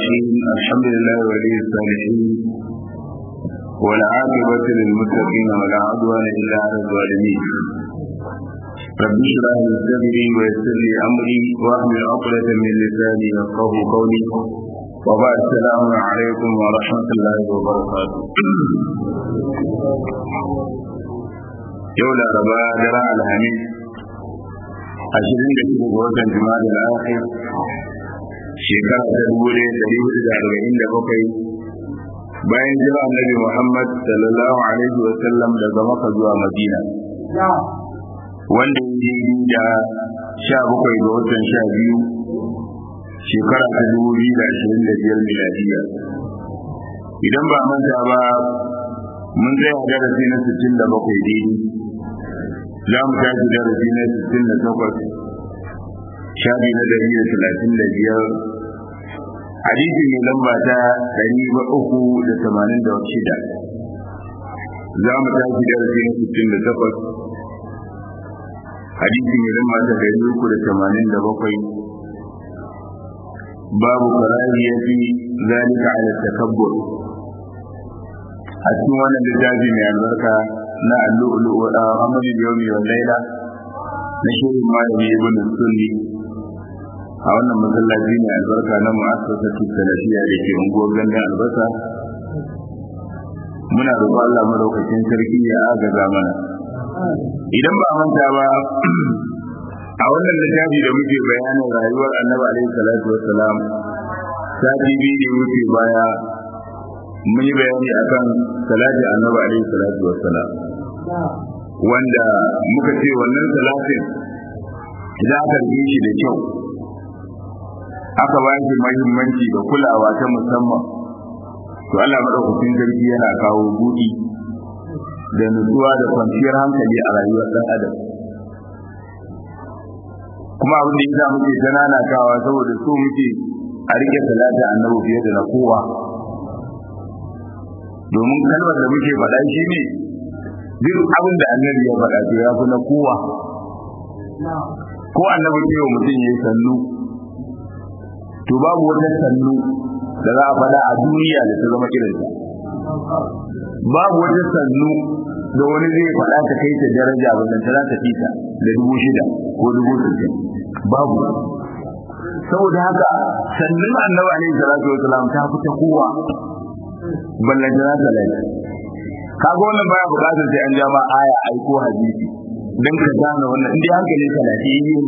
الرحيم الحمد لله ولي الصالحين والعاقبة للمتقين ولا عدوان إلا على الظالمين رب اشرح لي صدري ويسر لي أمري واحلل عقدة من لساني يفقه قولي وبعد السلام عليكم ورحمة الله وبركاته يوم الأربعاء درع الحميد ashirin da shida ga watan jima'a da akhir shekara ta dubu ɗaya ɗari hudu da arba'in da bakwai bayan jira annabi muhammad sallallahu alaihi wa sallam daga maka zuwa madina wanda ya yi da sha bakwai ga watan sha biyu shekara ta dubu biyu da ashirin da biyar miladiya idan ba manta ba mun tsaya darasi na sittin da bakwai daidai za mu tashi darasi na sittin da takwas shafi na dari da talatin da biyar hadisi mai lamba ta dari uku da tamanin da shida za mu tashi darasi na sittin da takwas hadisi mai lamba ta dari uku da tamanin da bakwai babu karahiyati zalika ala takabbur a cikin wannan littafi mai albarka na allu'ulu da amali da yawmi wal laila na shirin malami ibn sunni a wannan masallaci ne albarka na mu'assasatu salafiya da ke unguwar gandun albasa muna roƙon Allah madaukakin sarki ya agaza mana idan ba manta ba a wannan littafi da muke bayanin rayuwar annabi alaihi salatu wassalam sati biyu da wuce baya mun yi bayani akan salati annabi alaihi salatu wassalam wanda muka ce wannan salatin za ka yi shi da kyau aka ba shi muhimmanci da kulawa ta musamman to Allah madaukakin sarki yana kawo buɗi da nutsuwa da kwanciyar hankali a rayuwar ɗan adam kuma abin da yasa muke tananakawa saboda so muke a rike salatin annabi fiye da na kowa domin kalmar da muke faɗa shi ne duk abin da annabi ya faɗa to ya fi na kowa ko annabi ce wa mutum ya yi sannu to babu wata sannu da za a faɗa a duniya da ta zama irinsa babu wata sannu da wani zai faɗa ta kai ta daraja ba ta za ta fita da dubu shida ko dubu sittin babu saboda haka sannun annabi alaihi salatu wasalam ta fi ta kowa ballan da ta lai kaga wannan baya bukatar sai an jama aya ai ko hadisi dan ka gane wannan indai hankali ka da yi ne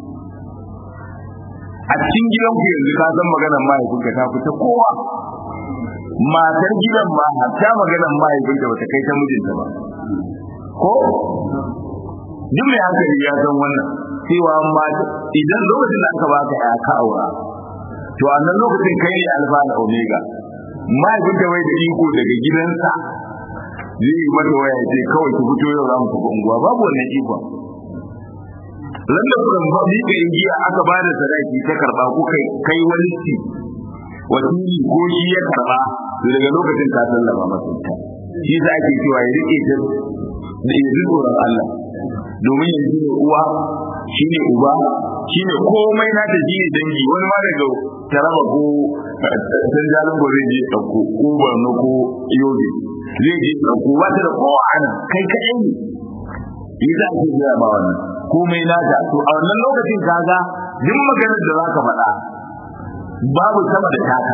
a cikin gidan ku yanzu ka san maganar mahaifinka ta fita kowa matar gidan ma hatta maganar mahaifinka bata kai ta mijinta ba ko duk mai hankali ya san wannan cewa ma idan lokacin da aka baka ya ka aura to a nan lokacin kai ne alfa da omega mahaifinka bai da iko daga gidansa zai yi mata waya ce kawai ki fito yau za mu tafi unguwa babu wannan ikon ran da kuka ba ni ka giya aka ba da sadaki ta karba ko kai kai wani ci wakili ko shi ya karba to daga lokacin ka sallama masa ita shi za ake cewa ya rike ta da ya ji tsoron Allah domin yanzu ne uwa shi ne uba shi ne komai na ta ne dangi wani ma daga taraba ko san jalin gobe je ɗauko ko barno ko yobe zai je ɗauko ba ta da kowa ana kai kaɗai ne yi za a ce zai ba wannan komai na ta to a wannan lokacin kaga duk maganar da za ka faɗa babu sama da taka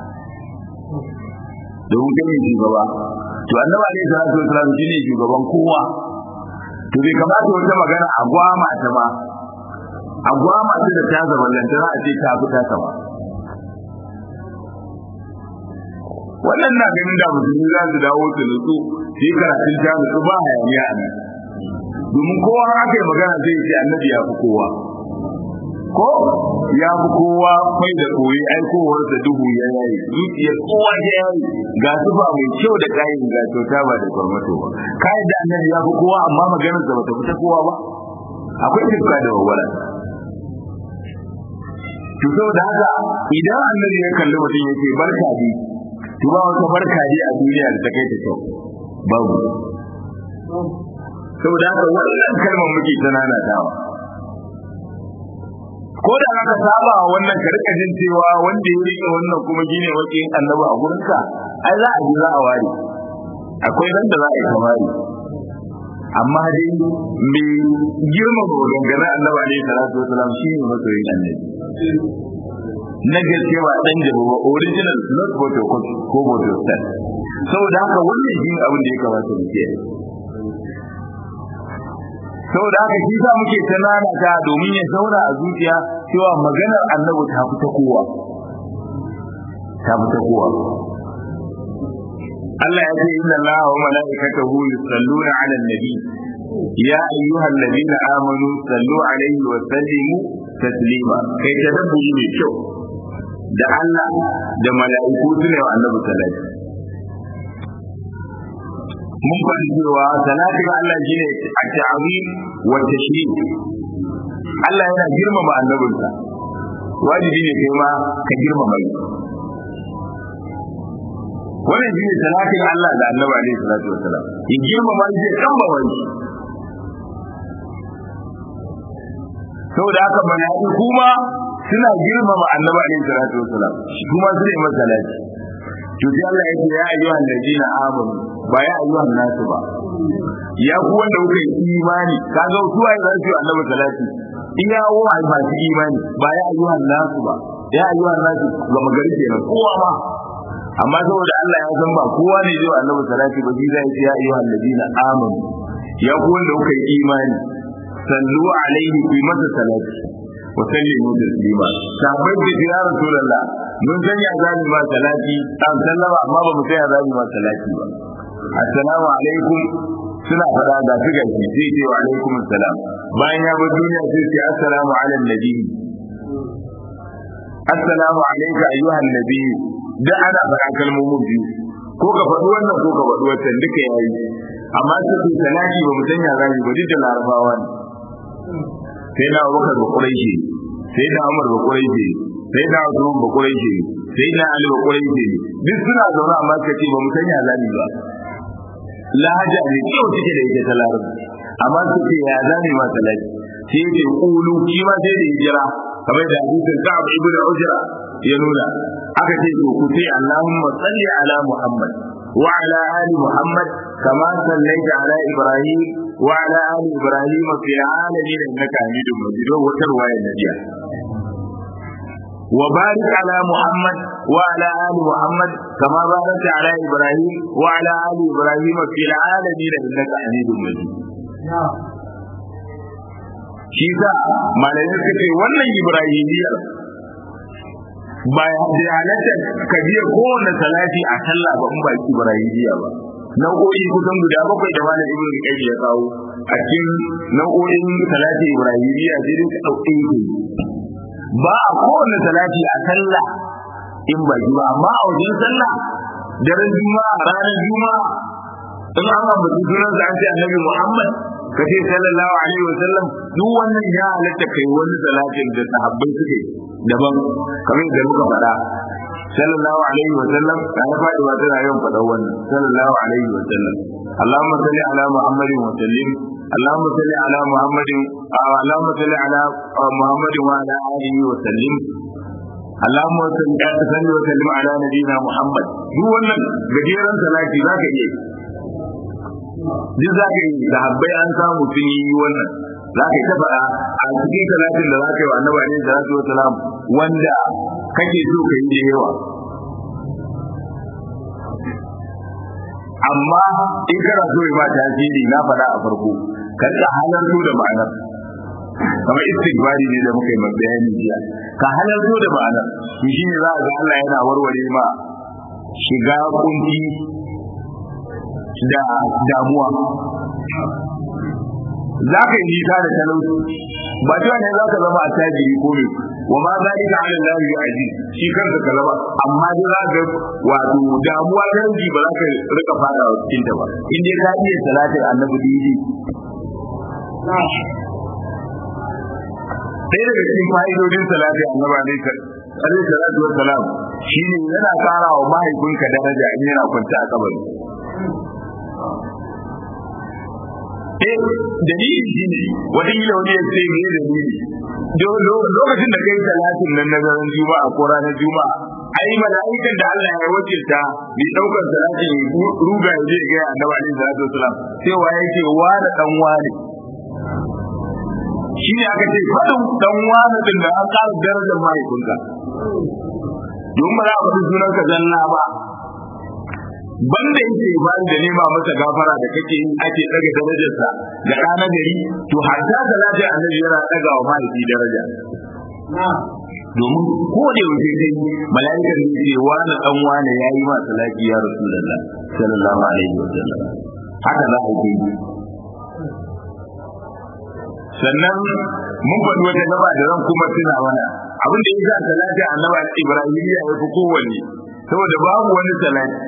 domin kai ne shugaba to annaba alaihi salatu wasalam shine shugaban kowa to bai kamata wata magana a gwama ta ba a gwama ta da ta zama lantana a ce ta fi ta ba wannan na ganin da musulmi za su dawo su nutsu su yi karatun ta nutsu ba hayaniya a nan domin kowa aka yi magana zai ce annabi ya fi kowa ko ya fi kowa mai da koyi aikowar da duhu ya yayi zuciyar kowa ya yayi ga sufa mai kyau da kayan ga kyauta ba da kwarmato ba kayan da annabi ya fi kowa amma maganar da bata fita kowa ba akwai tafka da wawala to saboda haka idan annabi ya kalli mutum ya ce barka dai to ba wata barka dai a duniya da ta kai ta kyau babu saboda haka wannan kalmar muke ta nanatawa ko da aka saba wa wannan ka rika jin cewa wanda ya rike wannan kuma shine wakin annabi a gurinka ai za a ji za a ware akwai ran da za a yi kamari amma dai mai girma dangane annabi alaihi salatu wasalam shi ne masoyin annabi na gaske ba dan jabo ba original not photo ko photo set saboda haka wannan shi ne abin da ya kamata mu ke saboda haka shi sa muke tanana ta domin ya zauna a zuciya cewa maganar annabi ta fi ta kowa ta fi ta kowa Allah ya ce inna Allah wa mala'ikatahu yusalluna 'alan nabi ya ayyuhal ladina amanu sallu 'alaihi wa sallimu taslima kai tadabburi mai kyau da Allah da mala'iku su ne wa annabi salati mun faɗi cewa salatin Allah shine a ta'zim wa tashrif Allah yana girmama annabinsa wajibi ne kai ma ka girmama shi wannan shine salatin Allah da Annabi alaihi salatu wasalam ya girmama shi ya kambama shi saboda haka mala'iku kuma suna girmama Annabi alaihi salatu wasalam kuma su ne masa salati to sai Allah ya ce ya ayyuhan ladina amanu ba ya ayyuhan nasu ba ya ku wanda kuka yi imani kaga su ai za su Annabi salati in ya wo ai masu imani ba ya ayyuhan nasu ba ya ayyuhan nasu ga magari kenan kowa ma amma saboda Allah ya san ba kowa ne zai annabi salati ba zai ce ya ayyuhal ladina amanu ya ku wanda kuka yi imani sallu alaihi bi masa salati wa sallimu taslima sahabbai da ya rasulullah mun san ya zani ma salati an sallama amma ba mu san ya zani ma salati ba assalamu alaikum suna fada ga su gashi sai ce wa alaikum assalam bayan ya bar duniya sai ce assalamu ala nabi assalamu alayka ayyuhan nabi da ana faɗa kalmomin biyu ko ka faɗi wannan ko ka faɗi wancan duka yayi amma su ce salati ba mu san ya zani ba duk da larabawa ne sai na Abubakar ba Quraishi sai na Umar ba Quraishi sai na Usman ba Quraishi sai na Ali ba Quraishi duk suna zaune amma suka ce ba mu san ya zani ba lahaja ne kyau take da ita ta larabci amma su ce ya zani ma salati sai ce kulu shi ma sai da hijira kamar da hadisin Ka'ab ibn Ujra ya nuna aka ce to ku ce Allahumma salli ala Muhammad wa ala ali Muhammad kama sallaita ala Ibrahim wa ala ali Ibrahim fi alamin innaka Hamidum Majid wata ruwaya da jiya وبارك على محمد وعلى آل محمد كما باركت على إبراهيم وعلى آل إبراهيم في العالمين إنك حميد مجيد shi sa malamai suka ce wannan ibrahimiyar ba ya halatta ka biya kowane salati a sallah ba in ba ibrahimiya ba nau'o'i kusan guda bakwai da malam ibnu qayyim ya kawo a cikin nau'o'in salati ibrahimiya sai dai ka dauke shi ba a kowane salati a sallah in ba ba amma a wajen sallah daren juma'a ranar juma'a in an ambaci sunan sa an ce annabi muhammad ka ce sallallahu alaihi wa sallam duk wannan ya halatta kai wani salatin da sahabbai suke daban kamar da muka faɗa sallallahu alaihi wa sallam da na faɗi ba tana yawan faɗa wannan sallallahu alaihi wa sallam اللهم صل على محمد وسلم اللهم صل على محمد اللهم صل على محمد وعلى اله وسلم اللهم صل وسلم على نبينا محمد duk wannan gajeren salati zaka iya duk za ka yi da habbai an samu sun yi wannan za ka yi ta faɗa a cikin salatin da za ka yi wa annabi alaihi salatu wa salam wanda kake so ka yi da yawa amma in kana so ya ba tasiri na faɗa a farko ka ka halarto da ma'anar kamar istighfari ne da muka yi bayani jiya ka halarto da ma'anar shi ne za a ga Allah yana warware ma shiga kunci da damuwa za ka yi nisa da talauci ba cewa ne za ka zama a tajiri ko ne wa ma za ka ala Allah ya aji shi kanka ka zama amma dai za ka wato damuwa ta ranji ba za ka rika fada wa cikin ta ba in dai ka iya salatin annabi didi sai daga cikin fa'idodin salatin annabi ne alaihi salatu wa salam shine yana kara wa mahaifinka daraja in yana kwance a kabari eh dalili shi ne wani yi wani ya ce me dalili lokacin da kai talatin nan na daren juma'a ko ranar juma'a ai mala'ikan da Allah ya wakilta mai daukar salatin ruga ya je ga annabi alaihi salatu wasalam cewa yake wa da dan wani shi ne aka ce fadin dan wani din da an ƙara darajar mahaifinka don ba za a faɗi sunan ka zanna ba banda yake ba da nema masa gafara da kake yi ake daga darajarsa da ɗana gari to hatta da lafiya annabi yana daga wa mahaifi daraja domin ko da yaushe kai mala'ikar ne ce wani dan wani yayi ma salati ya rasulullah sallallahu alaihi wa sallam haka za a yi sannan mun faɗi wata gaba da zan kuma tuna mana abin da ya sa salati annabi ibrahim ya fi kowanne saboda babu wani salati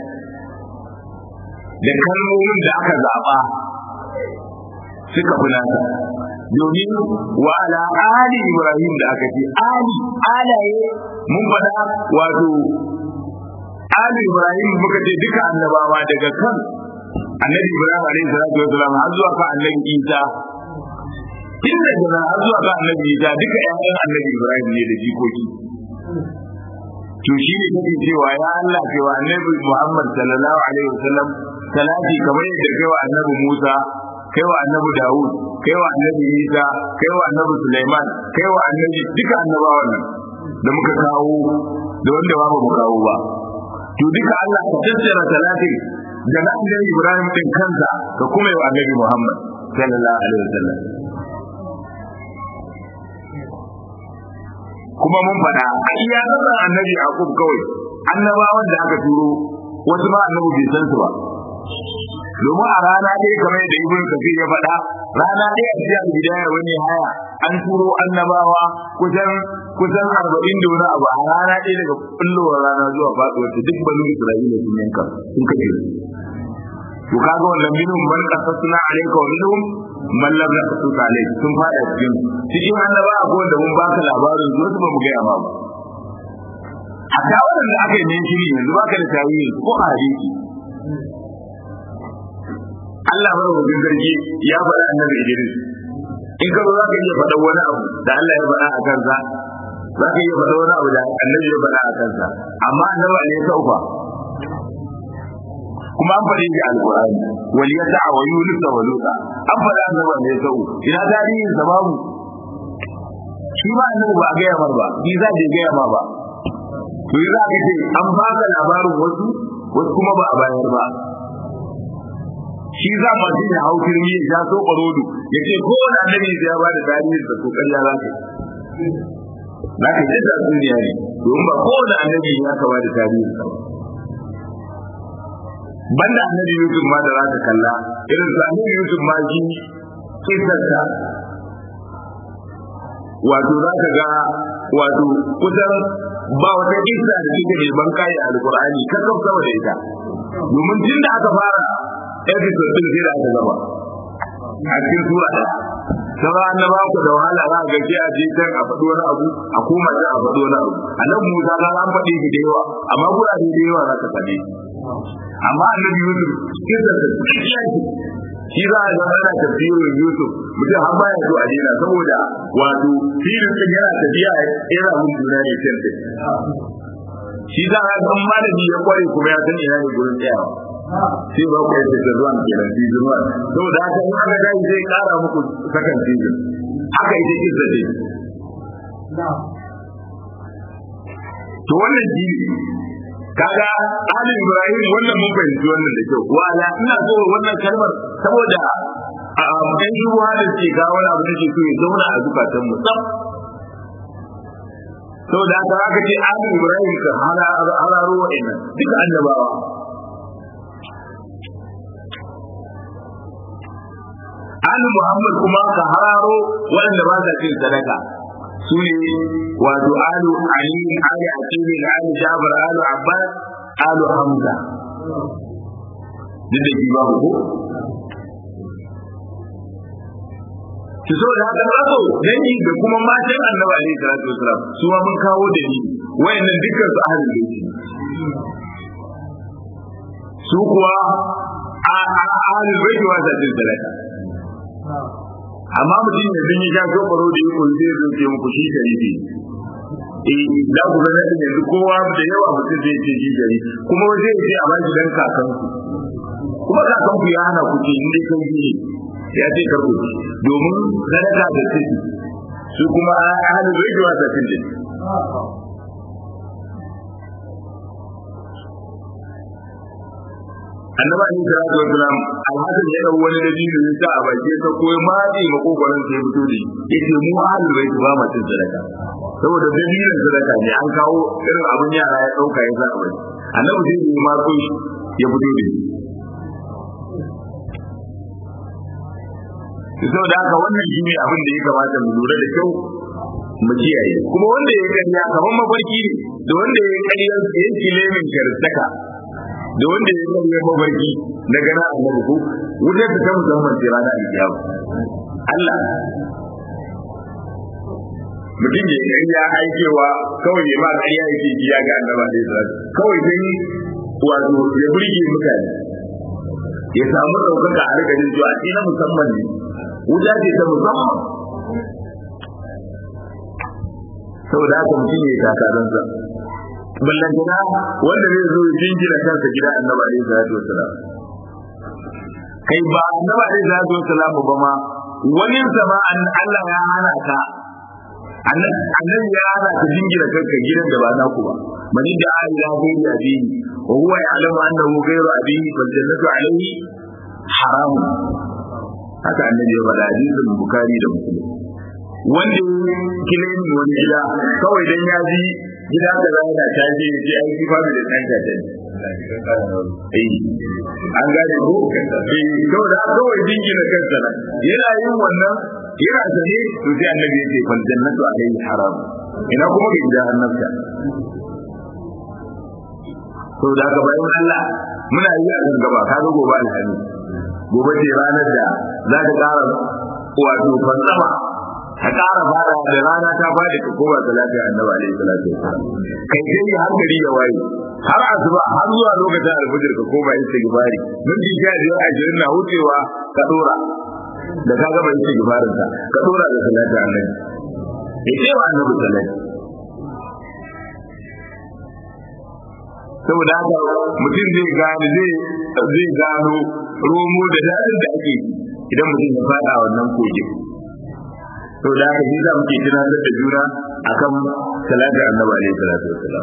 da kalmomin da aka zaɓa suka fi nasa domin wa ala ali ibrahim da aka ce ali alaye mun faɗa wato ali ibrahim muka ce duka annabawa daga kan annabi ibrahim alaihi salatu wasalam har zuwa kan annabi isa tun daga nan har zuwa kan annabi isa duka ƴaƴan annabi ibrahim ne da jikoki to shi ne kake cewa ya Allah cewa annabi Muhammad sallallahu alaihi wasallam salati kamar yadda kai wa annabi Musa kai wa annabi Dawud kai wa annabi Isa kai wa annabi Sulaiman kai wa annabi duka annabawan nan da muka kawo da wanda ba mu kawo ba to duka Allah ka tattara salatin da na annabi Ibrahim din kansa ka kuma yi wa annabi Muhammad sallallahu alaihi wasallam kuma mun faɗa a iya nan annabi Yaqub kawai annabawan da aka turo wasu ma annabi bai san su ba domin a rana ɗaya kamar da ibn kafir ya faɗa rana ɗaya a cikin bidaya wani haya an turo annabawa kusan kusan arba'in da wani abu a rana ɗaya daga kullowar rana zuwa faɗuwar ta duk banu isra'ila sun yanka sun kace to kaga wannan minhum man qasasna alayka wa minhum man lam naqsus alayka sun fada cikin cikin annaba akwai wanda mun baka labarin zuwa ba mu ga ma ba hatta wanda aka yi ne shiri yanzu baka da tarihi ko a hadisi Allah bar wa sarki ya faɗa annabi Idris in ka zo za ka iya faɗa wani abu da Allah ya faɗa a kansa za ka iya faɗa wani abu da annabi ya faɗa a kansa amma annabi ne ya sauka kuma an faɗi shi alƙur'ani wal yasa wa yunus wa luta an faɗa annabi ne ya sauka ina tarihin sa babu shi ma annabi ba a gaya mar ba shi za je gaya ma ba to yi za ka ce an baka labarin wasu wasu kuma ba a bayar ba shi za mu ji ya hau kirmi ya so ƙwarodo ya ce ko wani annabi ya ba da tarihin da kokar ya za ka za ka yi da duniya ne domin ba ko wani annabi ya ka ba da tarihin sa banda annabi Yusuf ma da za ka kalla irin su annabi Yusuf ma shi kisarsa wato za ka ga wato kusan ba wata kisa da take mai ban kai a alkur'ani kakkan sama da ita domin tun da aka fara episode din sai da aka gaba a cikin sura ɗaya sauran annaba ku da wahala za a ga sai a je can a faɗi wani abu a koma can a faɗi wani abu annabi Musa ka an faɗi shi da yawa amma gurare da yawa za ka faɗi amma annabi Yusuf cikin da shi za a zama ana tafsirin Yusuf mutum har baya so a dina saboda wato filin din yana tafiya yana mun juna ne kan shi za a ga malami ya kware kuma ya san ina ne gurin tsayawa sai ba ku yadda da zuwan kenan season 1 saboda haka in aka dai zai kara muku second season haka ita kisa ce to wannan shi kaga Ali Ibrahim wannan mun fahimci wannan da kyau wala ina so wannan kalmar saboda a ɗan ruwa da ke ga wani abu da ke so ya zauna a zukatan mu tsaf saboda haka aka ce Ali Ibrahim ka hararo wa'annan duka annabawa Ali Muhammad kuma ka hararo waɗanda ba sa cin sadaka su ne wato alu ali ali akili ali jabir alu abbas alu hamza duk da shi ba ko ki so da haka rago dangi da kuma matan annabi alaihi salatu wasalam su ma mun kawo da ni wayannan dukkan su ahlul baiti su kuwa ahlul baiti wa sa cin sadaka amma mutum ne sun yi sha sokoro da yi kun zai zuke muku shi sharifi eh za ku ga nan yanzu kowa da yawa mutum zai ce shi gari kuma zai ce a bashi dan kakanku kuma kakanku ya hana ku ce inda kan ne ya ce karku domin sadaka da ce su kuma ahalin bai da wasa cin annaba ne da rasu wasalam alhassan ya dau wani da biyu ya sa a baki ta koyi matsi makogoron sai fito da yace mu ahlul bait ba mu cin sadaka saboda dalilin sadaka ne an kawo irin abin yara ya dauka ya sa a baki annabi sai ya matso shi ya fito da shi saboda haka wannan shi ne abin da ya kamata mu lura da kyau mu kiyaye kuma wanda ya kariya kamar mafarki ne da wanda ya kariya ya kilemin karstaka da wanda ya zama ya mafarki na gana a nan ko wutar ta ta musamman ce rana alkiyama Allah mutum ya yi ya aikewa kawai ya ma ƙarya yake biya ga annaba da Isra'il kawai dan wato ya burge mutane ya samu ɗaukaka a rika jin cewa na musamman ne wuta ce ta musamman saboda haka mutum ya yi takaransa ballantana wanda zai zo ya jinjira kansa gida annaba alaihi salatu wasalam kai ba annaba alaihi salatu wasalam ba ma wani sama an Allah ya hana ka annabi ya hana ka jinjira kanka gidan da ba naku ba man da ila ghayri abihi wa huwa ya'lamu annahu ghayru abihi fal jannatu alayhi haram haka annabi ya faɗa hadisin bukhari da muslim wanda kilemi wani gida kawai dan ya ji gida da za da ta je je ai ki babu da ɗan ta eh an gane ko eh to da kawai dingina kansa nan yana yin wannan yana sane to sai annabi ya ce fal jannatu alayhi haram ina kuma ga gida annabta to da ga bayan Allah muna yi a gaba ka ga gobe alhami gobe ce ranar da za ta ƙara wato fansama ka ƙara fara da rana ta faɗi ka koma salati annabi alaihi salatu wasallam kai sai ya hankali ya waye har asuba har zuwa lokacin alfajir ka koma istighfari minti sha biyar ashirin na wucewa ka dora da ka gama istighfarin ka ka dora da salati annabi ya ce wa annabi salati saboda haka mutum zai gane zai zai gano romo da dadin da ake idan mutum ya fada wannan kogin to da haka shi za mu ke tunatar da juna akan salatin annabi alaihi salatu wassalam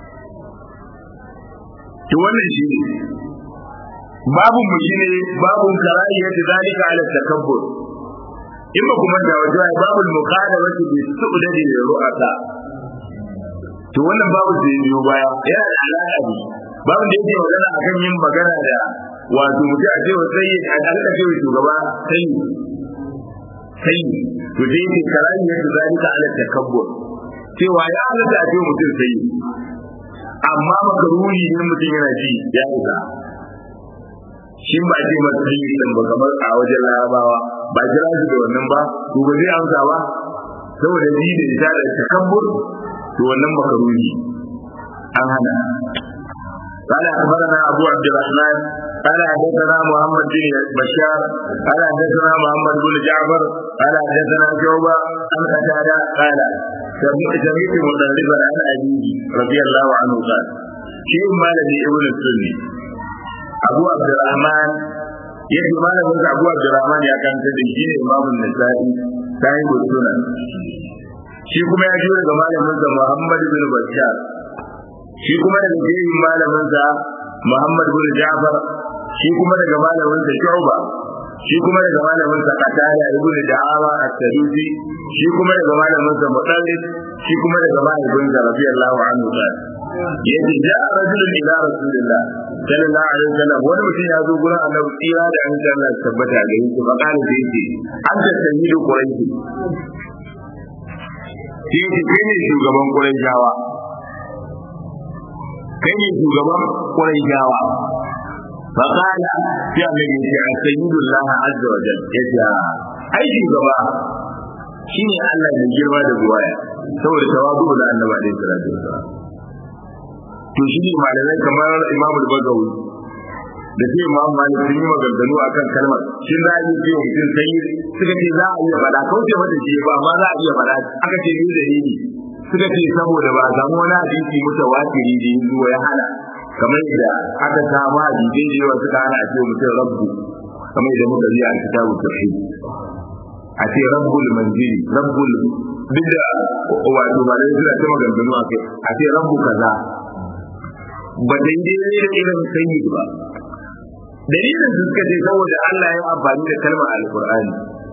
to wannan shi ne babun mu shine babun karahiyati zalika ala takabbur in ba kuma da wajen ai babul muqadamati bi su'dadi da ru'ata to wannan babu da ya biyo baya yana da alaƙa ne babu da yake magana akan yin magana da wato mutum a cewa sai a alƙa cewa shugaba sai sai to dai yake karani yadda zalika ala takabbur cewa ya halatta a cewa mutum sai amma makaruni ne mutum yana ji ya isa shin ba ce masa sai din ba kamar a wajen larabawa ba jira shi da wannan ba to ba zai amsa ba saboda ji da ita da takabbur to wannan makaruni an hana قال اخبرنا ابو عبد الرحمن قال حدثنا محمد بن بشار قال حدثنا محمد بن جعفر قال حدثنا شعبه عن قتاده قال سمعت مدربا عن ابيه رضي الله عنه قال شيء مالك ابن السني ابو عبد الرحمن yake malamin sa Abu Abdurrahman ya kanta da shi ne Imam Nasa'i sahibu sunan shi kuma ya ji daga malamin sa Muhammad bin Bashar shi kuma daga jerin malamin sa Muhammad bin Ja'far shi kuma daga malamin sa Shu'ba shi kuma daga malamin sa Qatada ibn Da'awa at-Tadusi shi kuma daga malamin sa Mutallib shi kuma daga malamin sa radiyallahu anhu ta yace ja'a rajulun ila rasulillah sallallahu alaihi wasallam wani mutum ya zo gurin annabi tsira da an san Allah tabbata ga yake fa kana da yake an ta sayyidu quraishi shi yake kai ne shugaban quraishawa kai ne shugaban quraishawa fa kana sai annabi ya ce sayyidu Allah azza wa jalla yace ai shugaba shine Allah mai girma da buwaya saboda tawadu da annabi alaihi salatu wasallam to shi ne malamai kamar Imam Bagawi da sai Imam Malik sun yi maganganu akan kalmar shin za a yi ce mutum sai suka ce za a iya faɗa kauce mata ce ba amma za a iya faɗa aka ce ni dalili suka ce saboda ba a samu wani hadisi mutawatiri da ya zuwa ya hana kamar yadda aka samu hadisi da yawa suka hana a ce mutum rabbu kamar yadda muka ji a kitabu tauhid a ce rabbul manzili rabbul duk da wato ba dai suna ta maganganu a kai a ce rabbu kaza ba daidai ne da irin sayyid ba dalilin su suka ce saboda Allah ya amfani da kalmar alqur'ani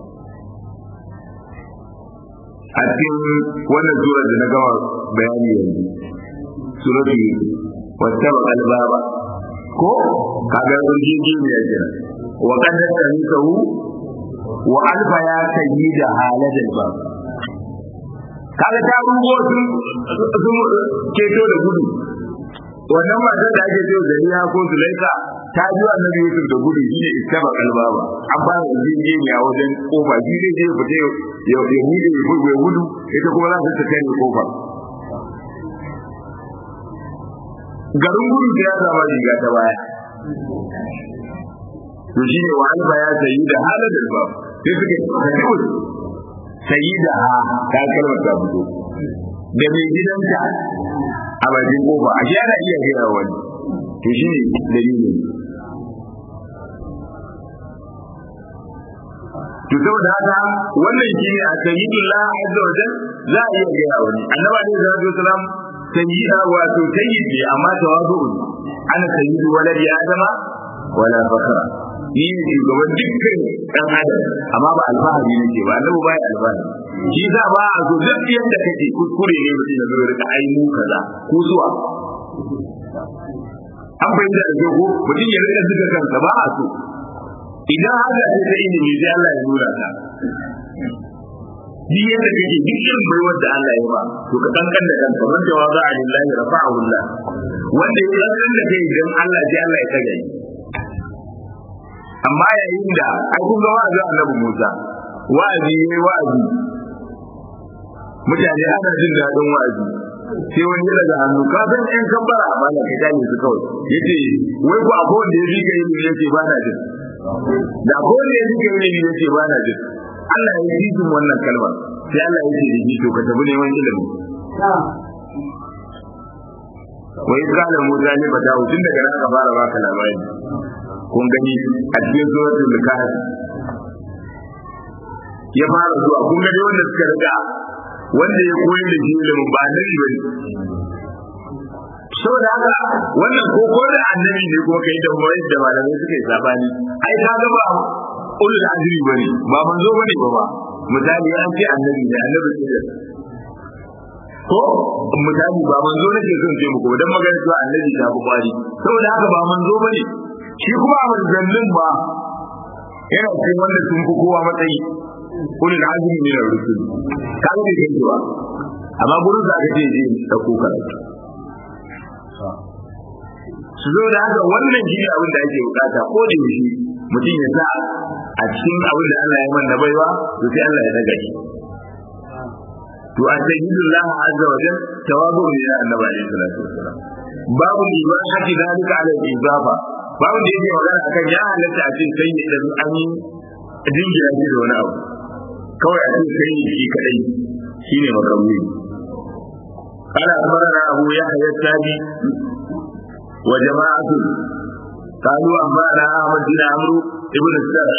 a cikin wannan sura da na gama bayani yanzu suratul wata albaba ko kaga urjiji ne ya jira wa qad tamisahu wa alfa ya sayyida haladal bab kaga ta rubo sun sun keto da gudu wannan matar da ake cewa zariya ko zulaika ta ji annabi Yusuf da gudu shine iskaba kalbaba an ba da jinjiniya wajen kofa shi zai je fita ya ya bude ya gudu ita kuma za ta kai kofa garin gudu da ya zama riga ta baya to shine wa alfa ya sayi da haladar bab sai suke kawai sayi da ha ta kalmar ta fito da mai gidanta a bakin kofa a shi ana iya gaya wani to shi ne dalilin to saboda haka wannan shi ne a sayyidullah azza wa jal za a iya gaya wani annabi alaihi salatu wasalam sayyida wato sayyidi amma tawazu ana sayyidu waladi adama wala fakara ni ne shugaban dukkan dan adam amma ba alfahari nake ba annabi ba ya alfahari shi za ba a zo duk yadda kake kuskure ne mutum ya zo ya rika ai mu kaza ko zuwa an bayyana da ke ko mutum ya rika zuga kansa ba a so idan haka ce ta ilimi sai Allah ya nuna ta Ni yadda kake duk irin baiwar da Allah ya ba to ka kankan da kanka man jawaza a lillahi rafa'ahu Allah wanda ya kankan da kai idan Allah sai Allah ya kaga amma yayin da ai kun ga wa'azi Annabi Musa wa'azi yayi wa'azi mutane ana jin daɗin wa'azi sai wani ya daga hannu ka san ɗan kambara a bana kai dane su kawai yace wai ko akwai wanda ya rika yin yace ba na jin da akwai wanda ya rika yin yace ba na jin Allah ya yi jin wannan kalmar sai Allah ya ce da to ka tafi neman ilimi wai kana Musa ne ba dawo tun daga nan ka fara baka labari kun gani a cikin suratul kahf ya fara zuwa kun gani wanda suka riga wanda ya koyi da shi ilimin ba annabi bane saboda haka wannan ko ko da annabi ne ko kai da mai da malamai suka yi sabani ai ka ga ba ulul azri bane ba manzo bane ba ba misali an ce annabi ne annabi ne ko misali ba manzo nake son ce muku dan magana cewa annabi ta fi kwari saboda haka ba manzo bane shi kuma a manzannin ba yana cikin wanda sun fi kowa matsayi ulul azmi min ar-rusul kaga bai kai ba amma gurin da aka ce je da ko karatu su zo da haka wannan shi ne abin da ake bukata ko da yaushe mutum ya sa a cikin abin da Allah ya manna baiwa to sai Allah ya daga shi to a sayyidullah azza wa jalla tawadu ne da annabi alaihi salatu wasalam babu ibahati dalika ala izafa babu da yake magana akan ya halatta a cikin sayyidan an yi jingira shi da wani abu kawai a cikin sai shi kadai shine makamuni قال أخبرنا أبو يحيى التابي وجماعة قالوا أنبأنا أحمد بن عمرو بن السرح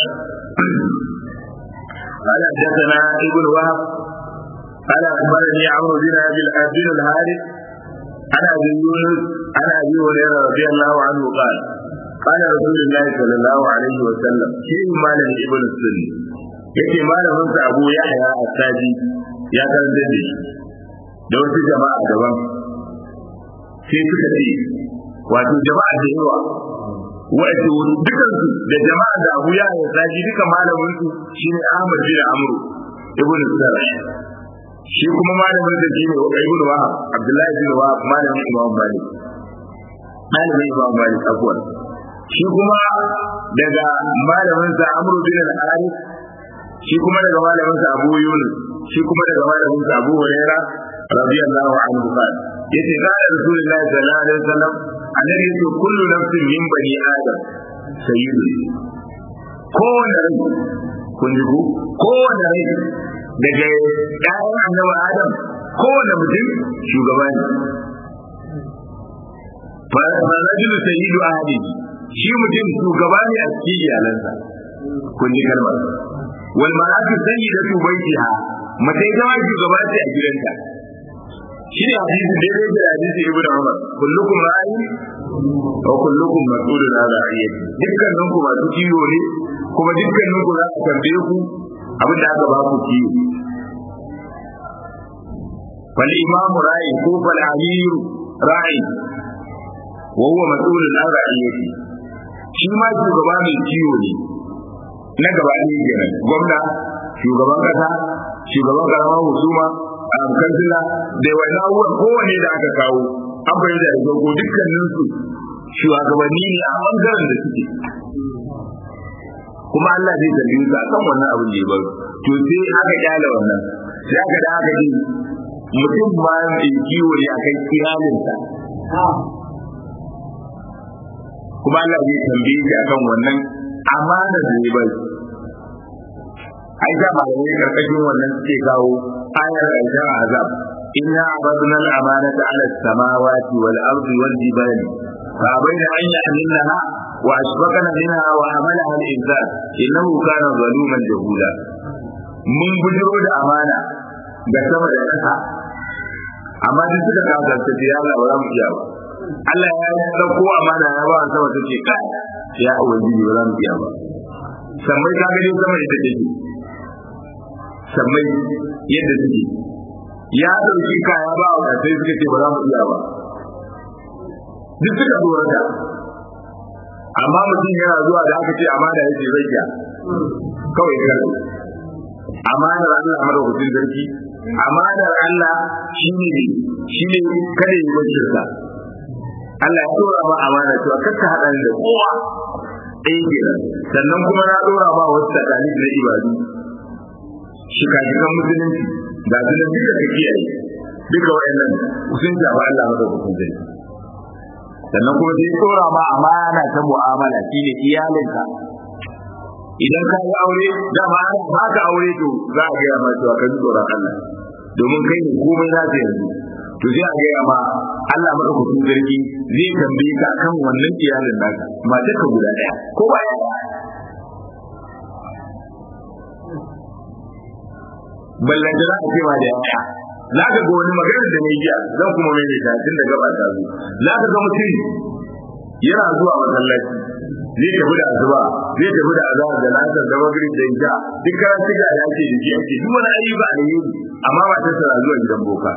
قال حدثنا ابن وهب قال أخبرني عمرو بن أبي بن الحارث عن أبي يونس عن أبي هريرة رضي الله عنه قال قال رسول الله صلى الله عليه وسلم شيء مال ابن السن yake malamin sa Abu Yahya As-Saji ya karanta da shi da wasu jama'a daban sai suka ce wato jama'a da yawa wato dukan su da jama'a da Abu Yahya As-Saji duka malamin su shine Ahmad bin Amr ibn Sarh shi kuma malamin sa shine Ibn Wahab Abdullahi bin Wahab malamin Imam Malik malamin Imam Malik abuwan shi kuma daga malamin sa Amr bin Al-Harith shi kuma daga malamin sa Abu Yunus shi kuma daga malamin sa Abu Hurairah radiyallahu anhu qala yace qala Rasulullahi sallallahu alaihi wasallam annabi yace kullu nafsin min bani adam sayyidu kowane rai kun ji ku kowane rai daga ƴaƴan annabi adam kowane mutum shugaba ne fa rajulu sayyidu ahli shi mutum shugaba ne a cikin iyalansa kun ji kalmar wal mar'atu sayyidatu baitiha mace ita ma shugaba ce a gidanta shi ne hadisi daidai da hadisi ibnu umar kullukum ra'ayi wa kullukum mas'ulun an ra'iyati dukkanin ku masu kiwo ne kuma dukkanin ku za ku tambaye ku abin da aka ba ku kiwo fal imam ra'i ko fal amir ra'i wa huwa mas'ulun an ra'iyati shi ma shugaba mai kiwo ne na gaba ne kenan gwamna shugaban kasa shugaban karamar husuma a kansila da wani abubuwan kowane da aka kawo an bayyana da dogo dukkaninsu shugabanni ne a bangaren da suke kuma Allah zai tambaye su akan wannan abin da ya baro to sai aka kyale wannan sai aka da aka ji mutum ma mai kiwo ne akan iyalinsa kuma Allah zai tambaye shi akan wannan amana da ya bari ai da ba ne karkashin wannan suke kawo ayar ƙarshen azab inna abadna al-amanata ala as-samawati wal ardi wal jibali fa bayna an yahmilnaha wa ashfaqna minha wa hamalaha al-insan innahu kana zaluman jahula mun bujiro da amana ga sama da ƙasa amma duk suka kasance da ya Allah ba za mu iya ba Allah ya dauko amana ya ba sama take kai ya ubangiji ba za mu iya ba sammai ka gani sama ita take sammai yadda suke ya dauki kaya ba wa sai suka ce ba za mu iya ba duk suka tsorata amma mutum yana zuwa da aka ce amana ya ce zai iya kawai kan amanar Allah madaukakin sarki amanar Allah shine shine kada yi wajirka Allah ya dora ma amana cewa kakka hada da kowa ɗaya kenan sannan kuma na dora ma wasu tsakani na ibadu shika-shikan musulunci ga su da duka ka kiyaye duka wayannan sun shafa Allah madaukakin sarki sannan kuma sai dora ma amana ta mu'amala shine iyalinka idan ka yi aure dama ana ba ka aure to za a gaya ma cewa ka ji tsoron Allah domin kai ne komai za ta yanzu to sai a gaya ma Allah madaukakin sarki zai tambaye ka akan wannan iyalin naka mace ka guda daya ko ba ya ballan da za a ce ma da yaya za ka ga wani magana da mai jiya zan kuma mai da tun da gaba ta zo za ka ga mutum yana zuwa masallaci zai tafi da azuba zai tafi da azhar da lasar da magrib da isha duk karan tiga ya ce da shi ake duk wani ayyuka ne yi amma ba ta tsara zuwa gidan boka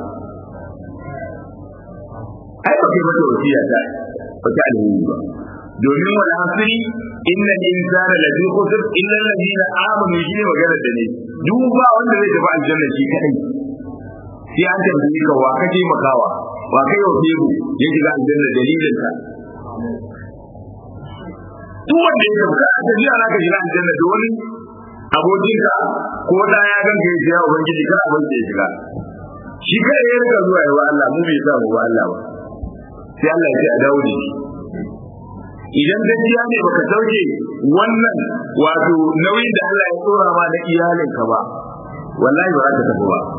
ai ba kai mata wasiya ta ba ta alheri ba domin wani asiri inna insana la fi khusr illa alladhina amanu shi ne magana da ne duk ba wanda zai tafi aljanna shi kadai sai an tambaye ka wa kaje makawa wa kai wa febu ya shiga aljanna dalilin ka duk wanda ya tafi a tafiya na ka shiga aljanna da wani abokinka ko da ya ganka ya shiga ubangiji kana abin da ya shiga shi kai ya rika zuwa yawa Allah mu bai sa mu ba Allah ba sai Allah ya ce a dawo da shi idan gaskiya ne baka sauke wannan wato nauyin da Allah ya tsora ma na iyalinka ba wallahi ba za ka tafi ba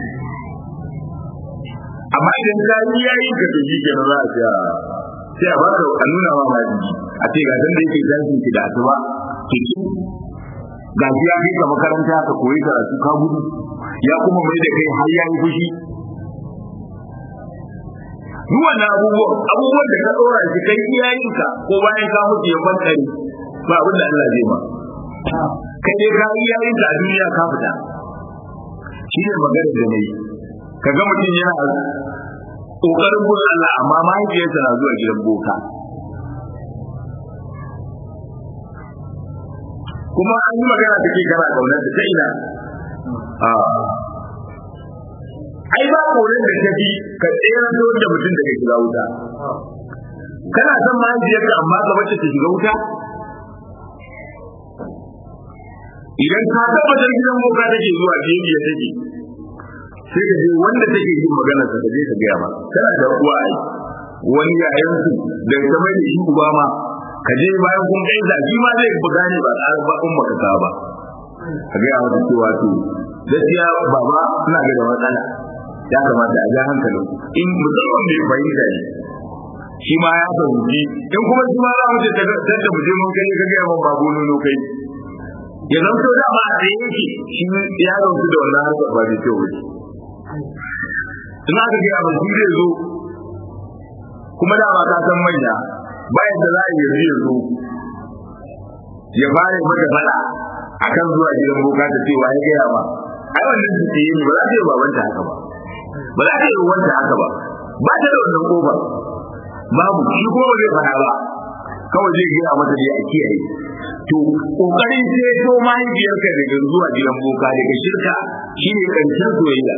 amma idan ka yi yayin ka to shi kenan za a ce sai a baka a nuna ma ma jiki a ce ga da yake tashin ki da asuba ki ki ga shi ya kai ka makaranta ka koyi karatu ka gudu ya kuma mai da kai har ya yi fushi duk wannan abubuwan abubuwan da ka dora shi kai iyayenka ko bayan ka mutu ya kwantare ba abin da Allah zai ma kai dai ka iyayenka a duniya ka fita shi ne magana da nayi kaga mutum yana kokarin bin Allah amma mahaifiyarsa na zuwa gidan boka kuma an yi magana take kana kaunar da ta ina ai ba koren da ta fi ka tsere da mutum daga shiga wuta kana son mahaifiyarka amma ka bace ta shiga wuta idan ka tabbatar gidan boka take zuwa biyu take sai ka je wanda take yin magana ka je ka gaya ma kana da uwa ai wani yayan su da ta mai da shi uba ma ka je bayan kun kai da shi ma zai buga ne ba tsara ba umma ka ba ka gaya mata cewa to gaskiya baba suna ga da matsala ya kamata a ja hankali in musamman mai fahimta ne shi ma ya fahimci in kuma shi ma za mu ce da mu je mun kai ka gaya min babu nono kai ya zanto da ma a yake shi ya zanto da wannan harkar ba da kyau wuce in aka gaya min shi zai zo kuma dama ka san manya bayan da za a yi yanzu ya fara mata fada akan zuwa gidan boka ta cewa ya gaya ba ai wannan su ce ni ba za ta yi babanta haka ba ba za ta yi wanda haka ba ba ta da wannan kofa babu shi kuma ba zai fada ba kawai zai gaya mata dai a kiyaye to kokarin sai to mahaifiyarka daga zuwa gidan boka daga shirka shine karshen soyayya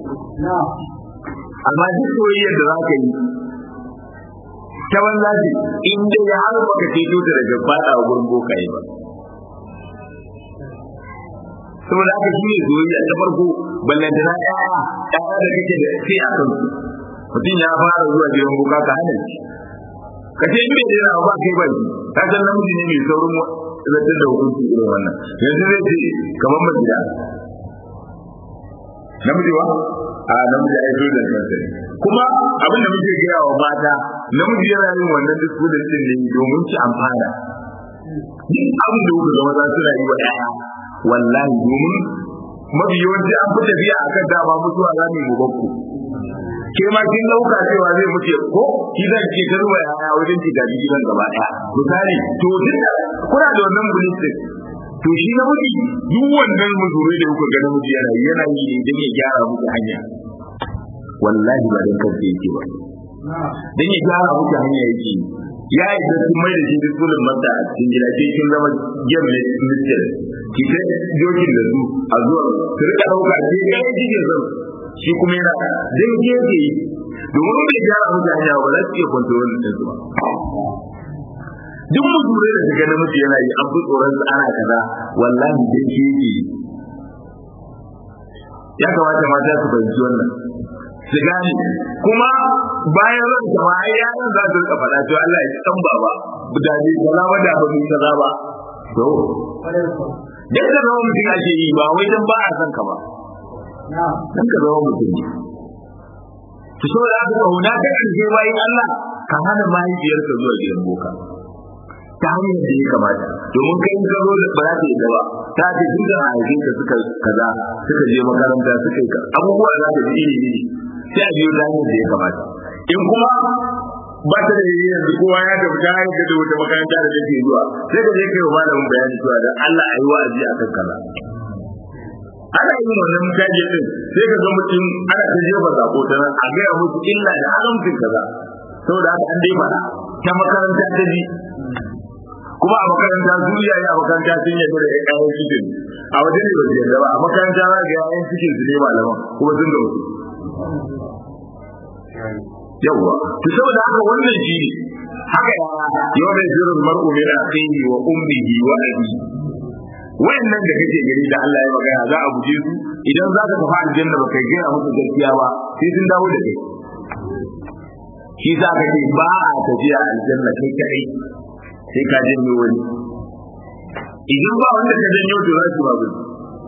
amma duk soyayyar da za ka yi ta banza ce in dai ya har baka ceto ta daga fada wa gurin bokaye ba saboda haka shi ne soyayya ta farko ballanta na ɗaya ɗaya da kake da sai a kan mutum ya fara zuwa gidan boka ka hana shi ka ce in bai daina ba kai ba ka san namiji ne mai saurin zartar da hukunci irin wannan yanzu zai ce kamar majida namiji wa a namiji ai so da kansa ne kuma abin da muke gaya wa mata namiji yana yin wannan duk da din ne domin ci amfana duk abin da kuka ga maza suna yi wa ɗaya wallahi domin mafi yawanci an fi tafiya akan dama mutuwa za mu yi bakku ke ma kin dauka cewa zai mutu ko ki zan ce ta ruwa ya wajen ki gaji gidan gaba daya misali to duk kuna da wannan bulistin to shi na mutu duk wannan muzurai da kuka ga namiji yana yana yi ne don ya gyara muku hanya wallahi ba dan kansa yake ba dan ya gyara muku hanya yake ya yi da sun mai da shi dukkanin masa a cikin gida ke kin zama gem ne mister ki ta jokin da su a zuwa su rika dauka ke ga cikin zan shi kuma yana dan gefe domin bai gyara muku hanya ba za su iya kwantarol din su ba duk muturai da shiga namiji yana yi an fi tsoron su ana kaza wallahi dan shi yake ya kamata mata su fahimci wannan su gane kuma bayan ran ta ai yaran za su rika faɗa cewa Allah ya ci dan baba da ne kaza ba da ba mu kaza ba to dan da zama mutum ake yi ba wai dan ba a san ka ba dan ka zama mutum ne to so da aka kauna ta kan je bayan Allah ka hana mahaifiyarka zuwa gidan boka ta hanyar da ya kamata domin kai ka zo da ba za ta yi ba ta ce duk da haifin ka suka kaza suka je makaranta suka yi abubuwa za ta ji iri iri sai a biyo ta hanyar da ya kamata in kuma ba ta da yi yanzu kowa ya tafi ta hanyar da wata makaranta da take zuwa sai ka je kai wa malamin bayani cewa da Allah ayi wa'azi akan kaza ana yin wannan mutaje din sai ka ga mutum ana ta jefa zako ta nan a gaya musu illa da haramcin kaza saboda haka an dai fara ta makaranta ta ji kuma a makaranta su iyaye a makaranta sun yarda da ƴaƴan cikin a waje ne ba su yarda ba a makaranta za ga ƴaƴan cikin su ne malaman kuma sun ga wasu yawwa to saboda haka wannan shi ne haka yau da jirin mar'u min akhihi wa ummihi wa abi wayannan da kake gani da Allah ya magana za a guje su idan za ka tafi aljanna ba kai gaya musu gaskiya ba sai sun dawo da kai shi za ka ce ba a tafiya aljanna kai kai sai ka janyo wani idan ba wanda ka janyo to za su ba gudu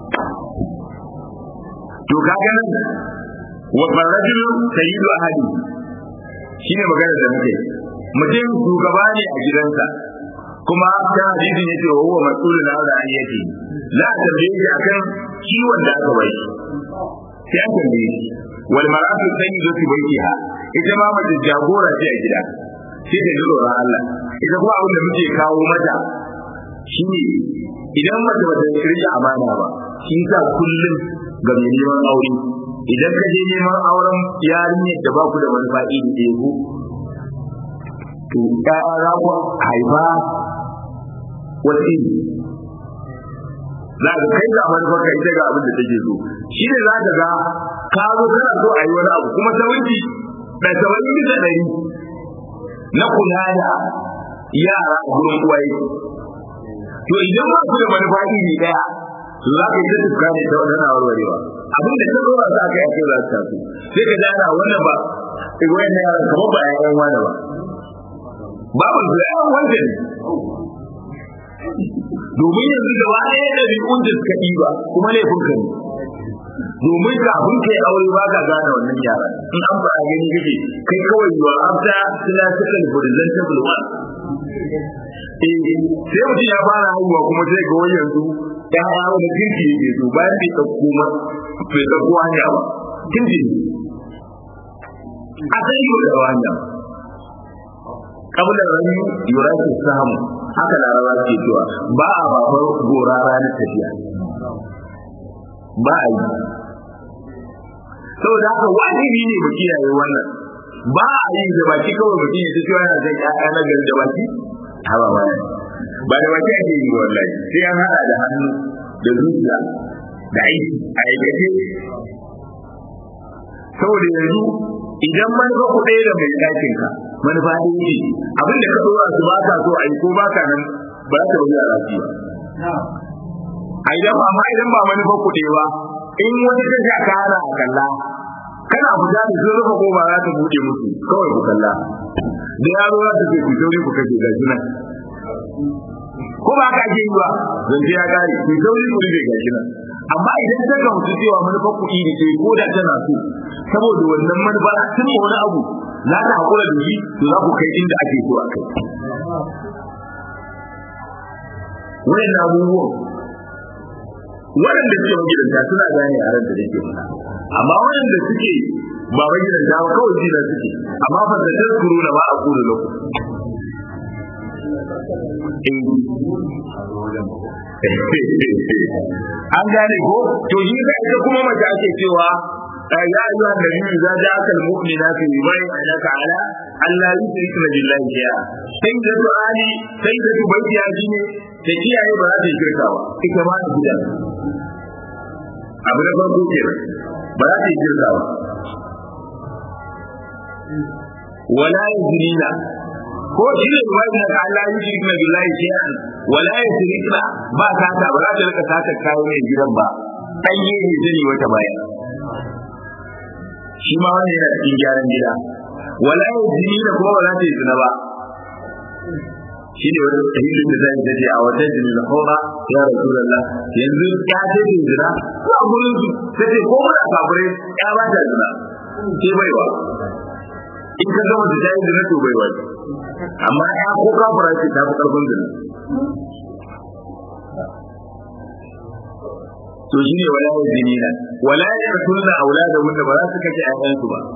to ka ga nan wa farajul sayyidu ahadi shine magana da muke mutum shugaba ne a gidansa kuma ta hadisi ne ce wa huwa mas'ulun an ra'ayati za a tambaye shi akan kiwon da aka bai sai an tambaye shi wal mar'atu sayyidatu baytiha ita ma mace jagora ce a gida sai ta jiro ran Allah ita kuma abin da muke kawo mata shine idan mace ba ta rike amana ba shi sa kullum ga mai neman aure idan ka je neman auren yarinyar da ba ku da manufa iri ɗaya ko to ƴaƴa za ku haifa wata iri za ka kai ga manufar ka ita ga abin da take so shi ne za ka ga ka zo kana so a yi wani abu kuma sawanci da sawanci bisa ɗari na kula da yara a gurin uwaye to idan ba ku da manufa iri ɗaya to za ka yi ta tuka ne ta wadana warwarewa abin da ta zuwa za ka yi ake za su tafi sai ka jana wannan ba igwayen na yaran kamar ba yayan wani ba babu su yayan wanda ne domin yanzu gaba ɗaya da riƙun da suka ɗiba kuma laifin ka ne domin kafin kai aure ba ka gane wannan yaran in an fara gani kake kai kawai yiwa after classical presentable one eh sai mutum ya fara haihuwa kuma sai ga wani yanzu ya hawa da kirki yake so bayan bai ɗauko ma bai ɗauko hanya ba kirki ne a sai yi da hanya kabla rani yura ke samu haka larabawa ke cewa ba a babar gora ranar tafiya ba a yi saboda haka wajibi ne mu kiyaye wannan ba a yi da baki kawai mutum ya cewa yana zai ƴaƴa na gari da baki haba ba ba da baki ake yi wallahi sai an hada da hannu da zuciya da aiki a aikace saboda yanzu idan manufa ku ɗaya da mai ɗakin ka manufa ɗaya ne abin da ka ɗora su ba ka so a yi ko ba ka nan ba ta wuce a lafiya a idan ba ma idan ba manufa ku ɗaya ba in wani ta sha ka hana a kalla kana fita da sun rufe ko ba za ta buɗe musu kawai ku kalla da yaro za ta ce ku sauri ku kashe gashi nan ko ba ka ake yi ba zance ya kare ku sauri ku rufe gashi nan amma idan ta ga mutu cewa manufar kuɗi da ke ko da tana so saboda wannan manufa tun wani abu za ta haƙura da shi to za ku kai inda ake so a kai wayan abubuwan waɗanda suke magidanta suna gane yaran da nake faɗa amma waɗanda suke ba magidanta ba kawai jina suke amma fa da tazkuru na ba a kula lokaci an gane ko to shi da ita kuma mace ake cewa ya ayyuha nabi idza ja'aka almu'minatu yubayyi'unaka ala alla yushrikna billahi shay'a sai da to ali sai da baiti ya ji ne da kiyaye ba za ta shirka ba ita ma ta gida abu da farko kenan ba za ta shirka ba wala yuzrina ko shi ne wani da Allah ya yi na billahi shay'an wala yusrikna ba ta ta ba za ta rika sata kawo ne gidan ba dan yi ne zani wata baya shi ma wani yana cikin gyaran gida wala yusrikna kuma ba za ta yi zina ba shi ne wani sahihin da zai dace a wata jini da hora ya rasulullah yanzu ya ce ta zina ko a gurin su sai ce ko muna kafire ya ba ta zina sai baiwa in ka gama da jayin zina to baiwa ce amma ya ko kafira ce ta fi karfin zina to shi ne wala yazini na wala yaqtulna auladahum da ba za su kace ayyansu ba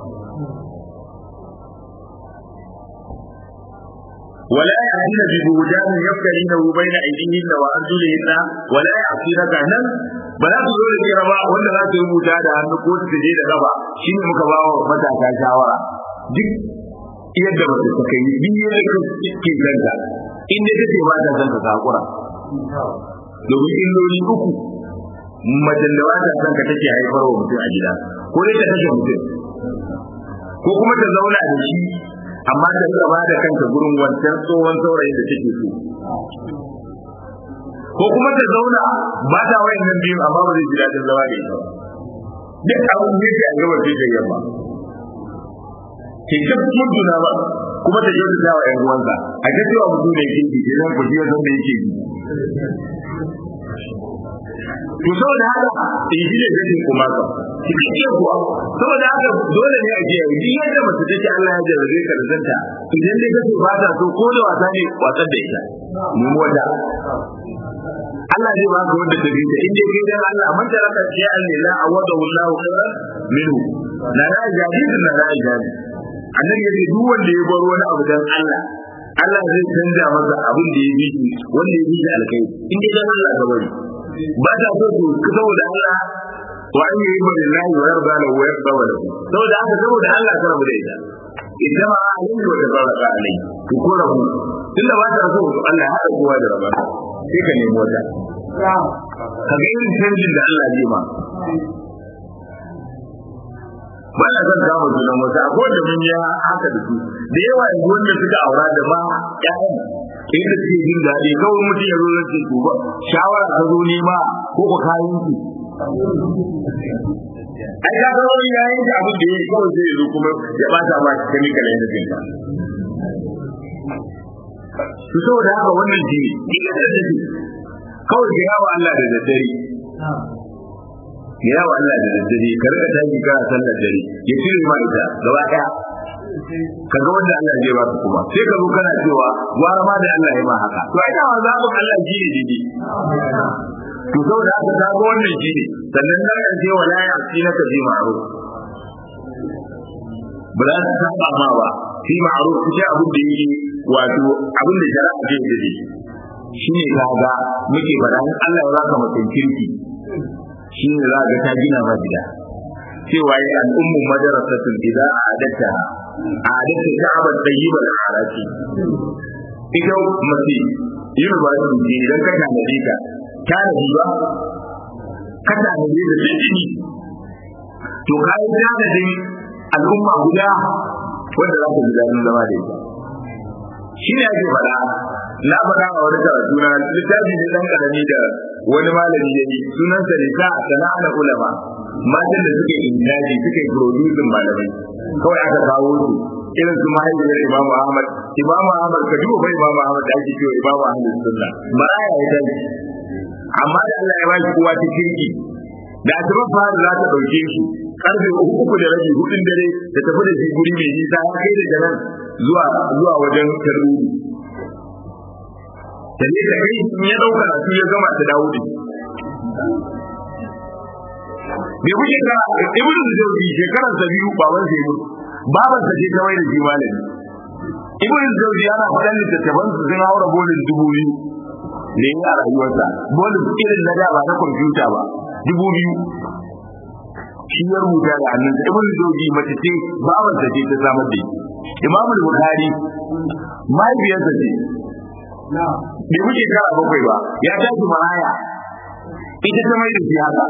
ولا يأتين ببهتان يفترينه بين أيديهن وأرجلهن ولا يعصينك نن بلا تقول لك ربا ولا لا تقول da hannu ko ta je da gaba shine muka ba wa matasa shawara duk yadda ba ta kai yi biyu da ke kanka inda take ba ta san ka sakura domin illoli uku macen da ba ta san ka take haifar wa mutum a gida ko dai ta kashe mutum ko kuma ta zauna da shi amma ta rika ba da kanta gurin wancan tsohon saurayin da take so ko kuma ta zauna ba ta wayan nan biyu amma ba zai ji daɗin zama da ita duk abin da yake a gaba sai ta yamma ke ta mutuna ba kuma ta kyautu ta wa 'yan uwansa a ta cewa mutum da yake ji sai zan ku ji wasan da yake ji to saboda haka in ji da gajin kuma ka cikakke kuwa saboda haka dole ne a je a yi yadda mace take Allah ya jarrabe ka da zanta idan dai kace ba ta so ko da wasa ne wasan da ita mu wata Allah zai baka wanda ta bi ta in dai kai dan Allah amma da raka ce Allah la awada wallahu khairan minhu na na jadi na na jadi annabi yace duk wanda ya bar wani abu dan Allah Allah zai canja masa abin da ya bi wanda ya bi da alkai in dai dan Allah ka bari ba ta so su saboda Allah wa an yi bari lahi wa yarda lahu wa yarda wa lahu saboda haka saboda Allah ka rabu da ita idan ma alim wa tabaraka alai to ko rabu tunda ba ta so Allah ya haɗa kowa da raba sai ka nemi wata ka ga irin canjin da Allah zai ma ba na son kama sunan wata akwai da mun yi haka da su da yawa yanzu wanda suka aura da ma ƴaƴan inda suke jin daɗi kawai mutum ya zo zai ce to ba shawara ka zo nema ko ka kayan ki ai ka ga wani yayin da abin da yake kawai zai zo kuma ya bata ma chemical yana jin ka to saboda haka wannan ji ni ga da shi kawai ga yawa Allah da daddare ya yawa Allah da daddare ka rika tashi kana sallar dare ya cire ma ita gaba daya kaga wanda Allah zai baka kuma sai ka zo kana cewa gwara ma da Allah ya ma haka to ai dama zaɓin Allah shi ne dide to saboda haka ta ga wannan shi ne sannan na kan ce wala ya ci na ka ji ma'ruf ba za ta saba ma ba fi ma'ruf shi abin da yake wato abin da shari'a ke da shi shine kaga muke faɗa in Allah ya baka mutum kirki shine za ga ta gina ba gida cewa ya al'ummu madarasatun idan a'adatta a'adatta ka'abar tayyibar arati ita mace university idan ka tanade ta tanadi ba ka tanade da tsini to ka yi tanadin al'umma guda wanda za ka ji daɗin zama da ita shi ne ake faɗa na faɗa a wani karatu na littafi ne ɗan ƙarami da wani malami ya yi sunansa ne sa sana'a na ulama matan da suka indaji suka yi producing malamai kawai aka kawo su irin su mahaifiyar Imam Ahmad Imam Ahmad ka duba bai Imam Ahmad da ake cewa Imam Ahmad sunna maraya ya tashi amma da Allah ya bashi kowa ta kirki da asuban fara za ta dauke shi karfe uku da rabi hudun dare da tafi da shi guri mai nisa ya kai daga nan zuwa zuwa wajen taruri da ne da kai in ya dauka su ya gama ta dawo da bai kuke ka ibn zawji shekarar sa biyu baban sa mutu baban sa ce ta mai da shi malami ibn zawji yana faɗan littattafan su sun haura bolin dubu biyu da yi a rayuwarsa bolin irin na da ba na kwamfuta ba dubu biyu shi ya rubuta da hannunsa ibn zawji mace ce baban sa ce ta samar da shi imam bukhari mahaifiyarsa ce bai wuce kara bakwai ba ya tashi maraya ita ta mai da shi haka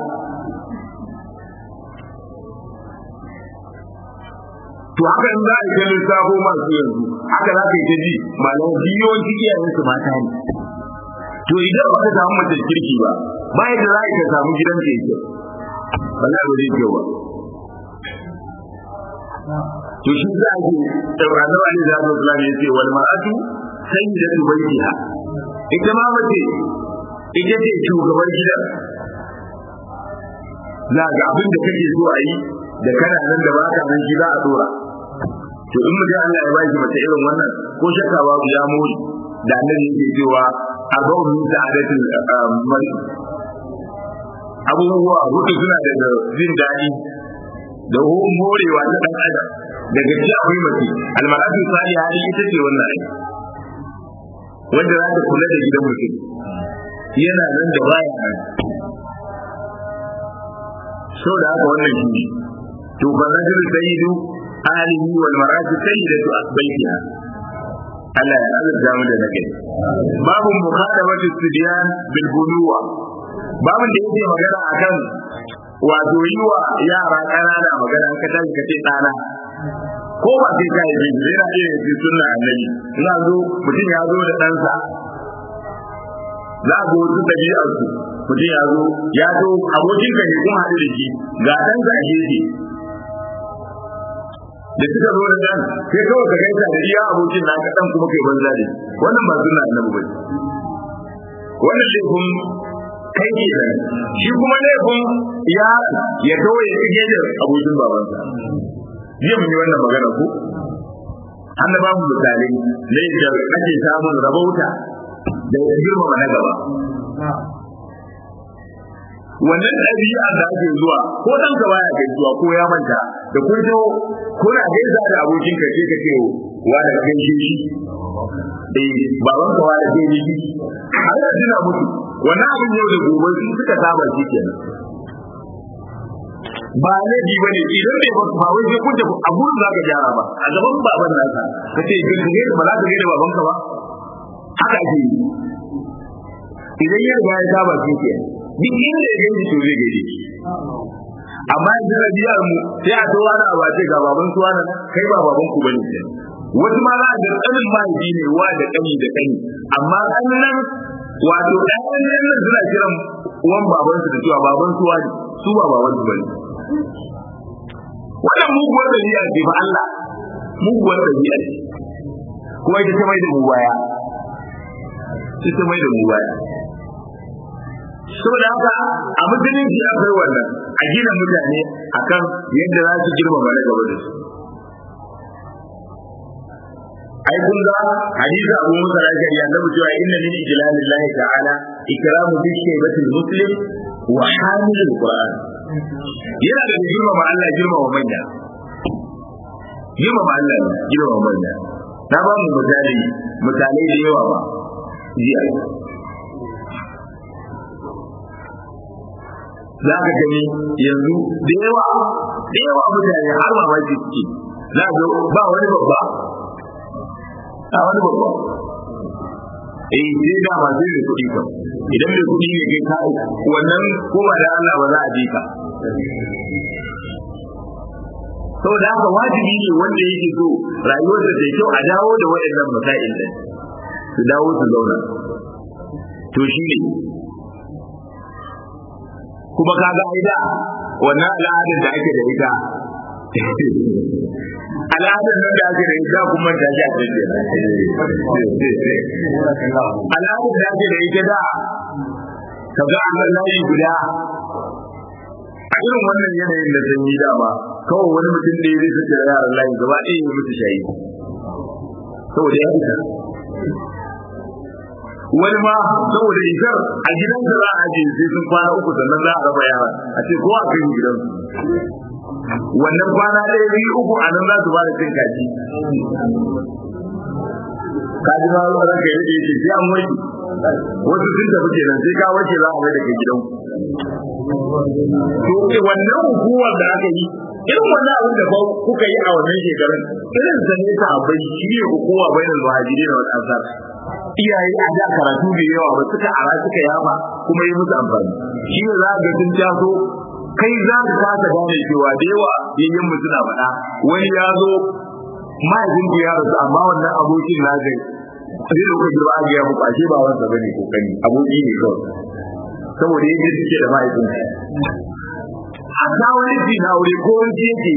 to haka in za a yi ta lissafo masu yanzu haka za ka yi ta ji malamai biyoyin iyayen su mata ne to idan ba ka samu mace kirki ba ba yadda za ka samu gidan da yake ba za ba zai kyau ba to shi za a ji tauranar wani da zai islam ya ce wal mar'atu sayyidatu baitiha ita ma mace ita ce shugaban gidan za ga abin da kake so a yi da kana nan da baka nan shi za a dora to in mutum Allah ya ba shi mace irin wannan ko shakka babu ya mori da annabi yake cewa arba'un min sa'adatil mari abubuwa hudu suna daga jin daɗi da morewa ta ɗan adam daga ci akwai mace almaratu sani hali ita ce wannan ai wanda za ta kula da gidan mutum yana nan da baya nan sau da haka wannan shi ne to fa rajul sayyidu alihi wal mar'atu sayyidatu baitiha Allah ya azurta mu da nake babu mukhadabatu sibyan bil buluwa babun da yake magana akan wato yi wa yara ƙanana magana ka tashi ka ce ɗana ko ba sai ka yi bin yana iya yin sunna annabi ina zo mutum ya zo da ɗansa za a ga wasu ɗabi'ar su mutum ya zo ya zo abokin ka ne kun haɗu da shi ga ɗansa a gefe da suka zo da ɗan sai kawai ka gaisa da iya abokin naka ɗan kuma kai banza da shi wannan ba sunna annabi ba wannan laifin kai ke da shi kuma laifin ya ya kawai ya tsige da abokin babansa jiya mun yi wannan magana ko annaba mu misali ne da ake samun rabauta da girmama na gaba wannan ɗabi'a da ake zuwa ko ɗan ka baya gaisuwa ko ya manta da kun zo kuna gaisa da abokin ka ce ka ce wa da kai shi eh baban ka wa da kai shi har da tuna mutu wannan abin yau da gobe sun suka saba shi kenan ba laifi ba ne idan bai ba ba wai sai kun tafi a gurin za ka gyara ba a gaban baban nasa ka ce ka ga ba za ka ga babanka ba haka ake yi idan ya riga ya saba shi ke duk inda ya gani to zai gaide amma yanzu da biyar mu sai a towa na abace ga baban suwa na kai ba baban ku bane ke wasu ma za a ga tsanin mahaifi ne wa da kani da kani amma kannan wato ɗayan nan suna kiran uwan babansu da cewa baban suwa ne su ba baban su bane wannan muguwar dabi'a ce fa Allah muguwar dabi'a ce kuma ita ta mai da mu baya ita ta mai da mu baya saboda haka a musulunci akwai wannan a gina mutane akan yadda za su girmama na gaba da su ai kun ga hadisi abu musa rajari annabi cewa inna min ijlalillahi ta'ala ikramu bi shaybatil muslim wa hamilul qur'an yana da girmama Allah girmama manya girmama Allah girmama manya na ba mu misali misalai da yawa ba jiya za ka gani yanzu da yawa da yawa mutane har mamaki suke za ga ba wani babba a wani babba eh sai da ma sai mai kuɗi kan idan mai kuɗi ne kai ka wannan ko ba da Allah ba za a ji ka saboda haka wajibi ne wanda yake so rayuwarsa ta kyau a dawo da waɗannan masail din su dawo su zauna to shi ne kuma kaga aida wannan al'adar da ake da ita al'adar nan da ake da ita kuma ta ji a cikin al'adar da ake da ita da ka ga an layi guda a irin wannan yanayin da sanyi dama kawai wani mutum da ya zai sace da yaran layi gaba ɗaya ya mutu shayi saboda ya fita wani ma saboda isar a gidansa za a ajiye sai sun kwana uku sannan za a raba yara a ce ko a kai gidansu wannan kwana ɗaya biyu uku a nan za su ba da cin kaji kaji ma ruwa ranka ya daɗe ce sai an wanke wasu sun tafi kenan sai ka wanke za a mai da kai gidan to wannan hukumar da aka yi irin wannan abin da kuka yi a wannan shekarun irin sa ne ta abai shi ne hukuma bainal muhajirin wal ansar iyaye a da karatu da yawa ba suka ara suka yaba kuma yi musu amfani shi ne za ga sun taso kai za ka kasa gane cewa da yawa yayin mu suna faɗa wani ya zo mahaifin ku ya rasu amma wannan abokin na zai zai da kuka girma ga ya muku ashe ba wanda bane kokari aboki ne kawai saboda yadda suke da mahaifin hatta wani fi na aure ko wani yake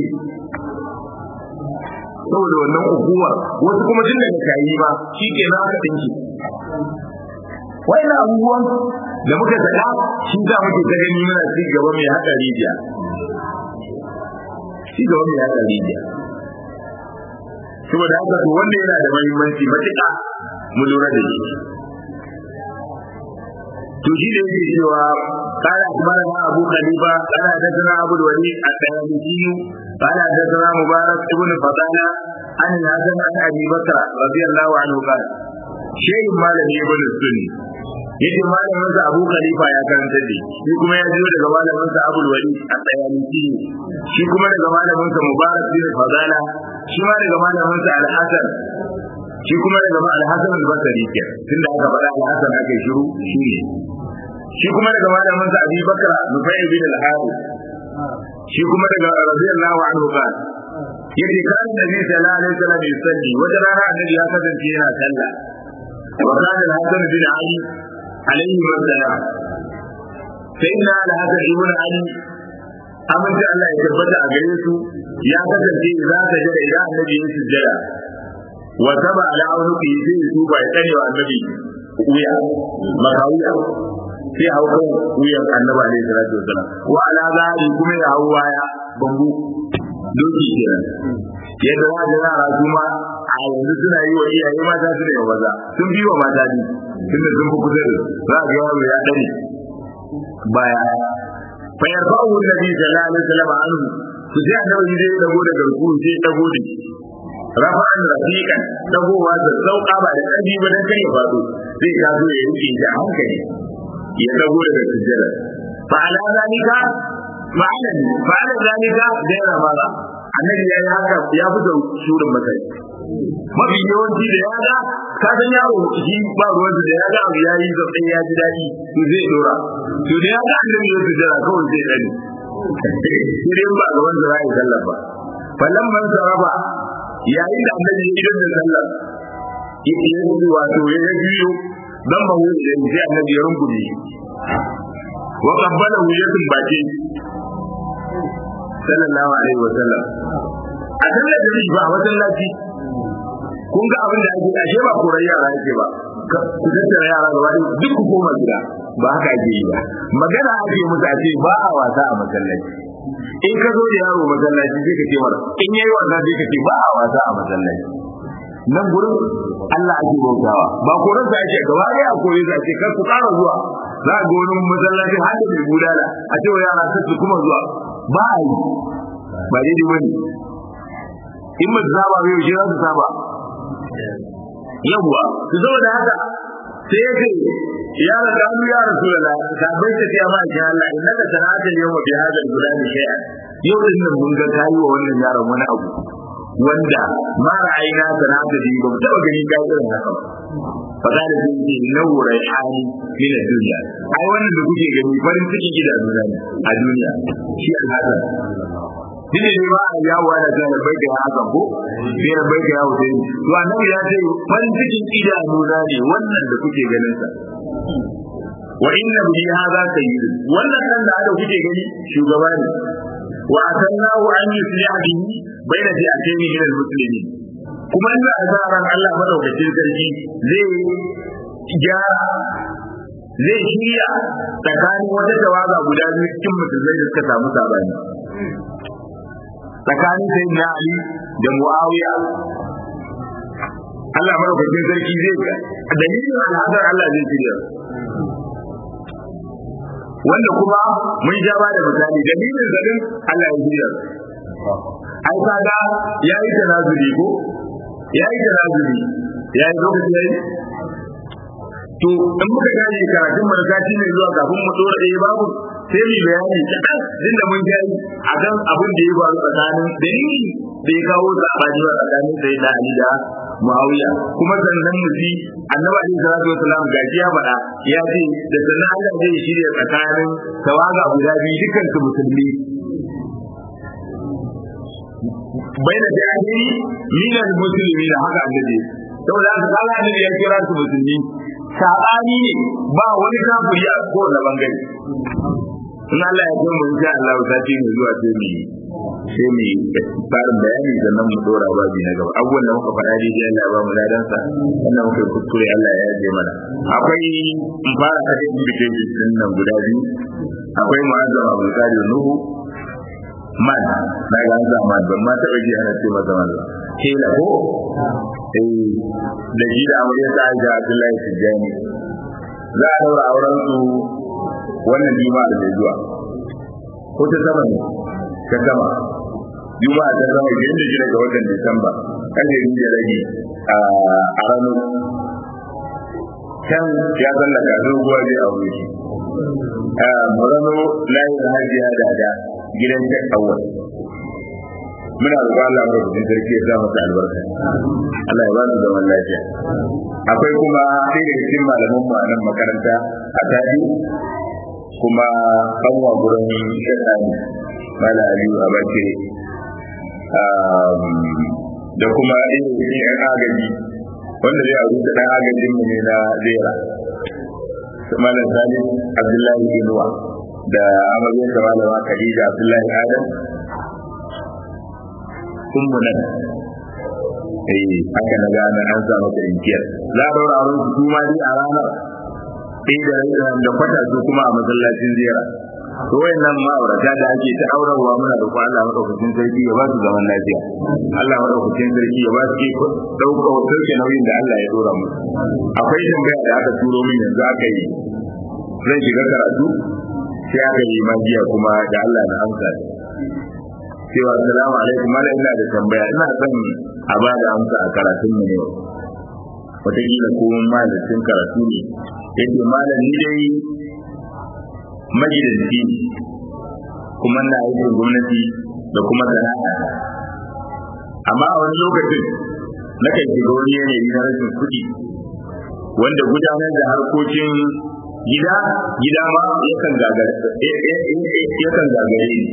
saboda wannan ukuwar wasu kuma tun daga kayi ba shi ke na aka dinki wannan abubuwan da muka saka shi za muke ta gani muna ci gaba mai haɗa rijiya ci gaba mai haɗa rijiya saboda haka to wanda yana da muhimmanci matuƙa mu lura da shi to shi da yake cewa قال أخبرنا أبو خليفة قال حدثنا أبو الوليد التيالسي قال حدثنا مبارك بن فضالة عن الحسن عن أبي بكر رضي الله عنه قال شيء ما لم يكن السني yake malamin sa Abu Khalifa ya karanta da shi kuma ya jiyo daga malamin sa Abu Walid at-Tayalisi shi kuma daga malamin sa Mubarak bin Fadala shi ma daga malamin sa Al-Hasan shi kuma daga Al-Hasan al-Basri ke tunda aka faɗa Al-Hasan aka shiru shi ne shi kuma daga malamin sa Abi Bakr Nufay bin al-Harith shi kuma daga radiyallahu anhu ba yace kan Nabi sallallahu alaihi wasallam yusalli wata rana annabi ya kasance yana sallah wa kana al-Hasan bin Ali alaihi wasallam sayyidina al-Hasan ibn Ali amince Allah ya tabbata a gare su ya kasance za ka jira idan annabi ya sujjada wa taba ala aunuki sai su ba ya tsare wa annabi wuya makawiya sai hau kan wuyan annabi alaihi salatu wasalam wa ala zahiri kuma ya hau waya bambu doki kenan yadda za ga yara su ma a yanzu suna yi wa iyaye mata su da yawa maza sun bi wa mata ne tunda sun fi kusa da za ga yaro ya dare baya fa yarfa'u nabi sallallahu alaihi wasallam anhu su sai annabi zai dago da garku sai dago da shi rafa'an rafiqan dagowa da sauka ba da ƙarfi ba dan kai ya faɗo zai taso ya rike shi a hankali ya dago daga sujjada fa ala zalika ma'ana fa'ala zalika gaira mara annabi ya yi haka ya fito shurin matsayi mafi yawanci da ya ga ka san yaro shi ba ruwan da ya ga abu ya yi zaɓe ya ji daɗi to zai dora to da ya ga annabi ya sujjada kawai zai ɗani sai dai ba ga wanda za a yi sallah ba falan man saraba yayin da annabi ya idan da sallah ya yi wato ya biyo dan ba wuce da sai annabi ya rungume wa qabbala wuyatin baki sallallahu alaihi wa sallam a sallar da ba a wajen lafi kun ga abin da ake ashe ba koran yara yake ba ku tattara yara gaba ɗaya duk ku koma gida ba haka ake yi ba magana ake musu a ce ba a wasa a masallaci in ka zo da yaro masallaci sai ka ce mara in yayi wasa sai ka ce ba a wasa a masallaci nan gurin Allah ake bautawa ba koran sa ake gaba ɗaya a koyi sa ce kar ku ƙara zuwa za ga wani masallacin har da mai gudana a ce wa yara kar su kuma zuwa ba a yi ba daidai bane in ba su saba ba yaushe za su saba yawwa su zo da haka sai ya ce ya da kanu ya rasu da ka bai ta ce ma ki Allah inna ka sanata yawma bi hada gudan shay'a yau din nan mun ga kayi wa wannan yaron wani abu wanda ma ra'ayina sanata bi ba taba gani ka irin haka fa da da shi nawu rayhani min ad-dunya ai wannan da kuke gani farin cikin idanu ne a duniya shi al-hasan shine ne ba a yawo da ta da bai da haka ko sai da bai da yawo sai to annabi ya ce farin cikin idanu na ne wannan da kuke ganin sa wa inna bi hadha sayyid wannan kan da da kuke gani shugaba ne wa atannahu an yusliha bihi baina fi'atayn min al-muslimin kuma ina azaran Allah madaukakin sarki zai gyara zai shirya tsakanin wata tawaga guda biyu cikin musulmai da suka samu sabani tsakanin sai na Ali da Muawiya Allah madaukakin sarki zai ga dalilin al'adar Allah zai shirya wanda kuma mun ja ba da misali dalilin zarin Allah ya shirya ai kaga yayi tanazuli ko yayi tanazuli yayi lokaci yayi to in muka gane karatun markaci ne zuwa kafin mu dora ɗaya babu sai mu bayani kaɗan inda mun gani a kan abin da ya faru tsakanin dalili da ya kawo sabani wa tsakanin sai da Ali da Muawiya kuma sannan mu ji Annabi Ali sallallahu alaihi wasallam gaji ya faɗa ya ce da sannan Allah zai shirya tsakanin tawaga guda biyu dukkan su musulmi baina da ahiri min al-muslimin haka annabi saboda haka kaga annabi ya kira su musulmi sabani ne ba wani kafiri a kowane bangare in Allah ya kai mu insha Allah sati mai zuwa sai mu sai mu tsarin bayani sannan mu dora babi na gaba abubuwan da muka faɗa dai Allah ya ba mu ladan sa wannan muka kuskure Allah ya yaje mana akwai in fara ta invitation din nan guda biyu akwai mu'azzam Abdul Qadir Nuhu man na ga an zama ban ma taɓa ji ana ce masa man kila ko eh da ji da amarya ta Aisha Abdullahi Tijjani za a daura auren su wannan juma'a da zuwa ko ta sama ne ta sama juma'a ta sama ke inda shi daga watan disamba kan da da rage a rano can ya tsallaka doguwa zai aure shi murano layin hajiya da da gidan shek awwal muna roƙon Allah ba su sarki ya sa masa albarka Allah ya ba su zaman lafiya akwai kuma sai da cikin malaman mu a nan makaranta a tadi kuma kanwa gurin shaɗani mala aliyu a bace da kuma irin yan agaji wanda zai aru da ɗan agajin mu ne na zera malam salim abdullahi inuwa da amaryar da malama khadija abdullahi adam sun mu nan eh haka na gane an samu ta inkiyar za a daura auren su kuma dai a ranar ɗaya da da kwata su kuma a masallacin ziyara to wayannan ma'aurata da ake ta aurarwa muna da Allah madaukakin sarki ya ba su zaman lafiya Allah madaukakin sarki ya ba su ke dauka sauke nauyin da Allah ya dora musu akwai tambaya da aka turo min yanzu aka yi zan shiga karatu sai aka yi magiya kuma da Allah na amsa cewa assalamu alaikum mala ina da tambaya ina son a ba da amsa a karatun mu ne wataƙila ko malamin karatu ne yake malam ni dai magidanci ne kuma na aikin gwamnati da kuma sana'a amma a wani lokacin na kan shiga wani yanayi na rashin kuɗi wanda gudanar da harkokin gida gida ma yakan gagare yakan gagare ni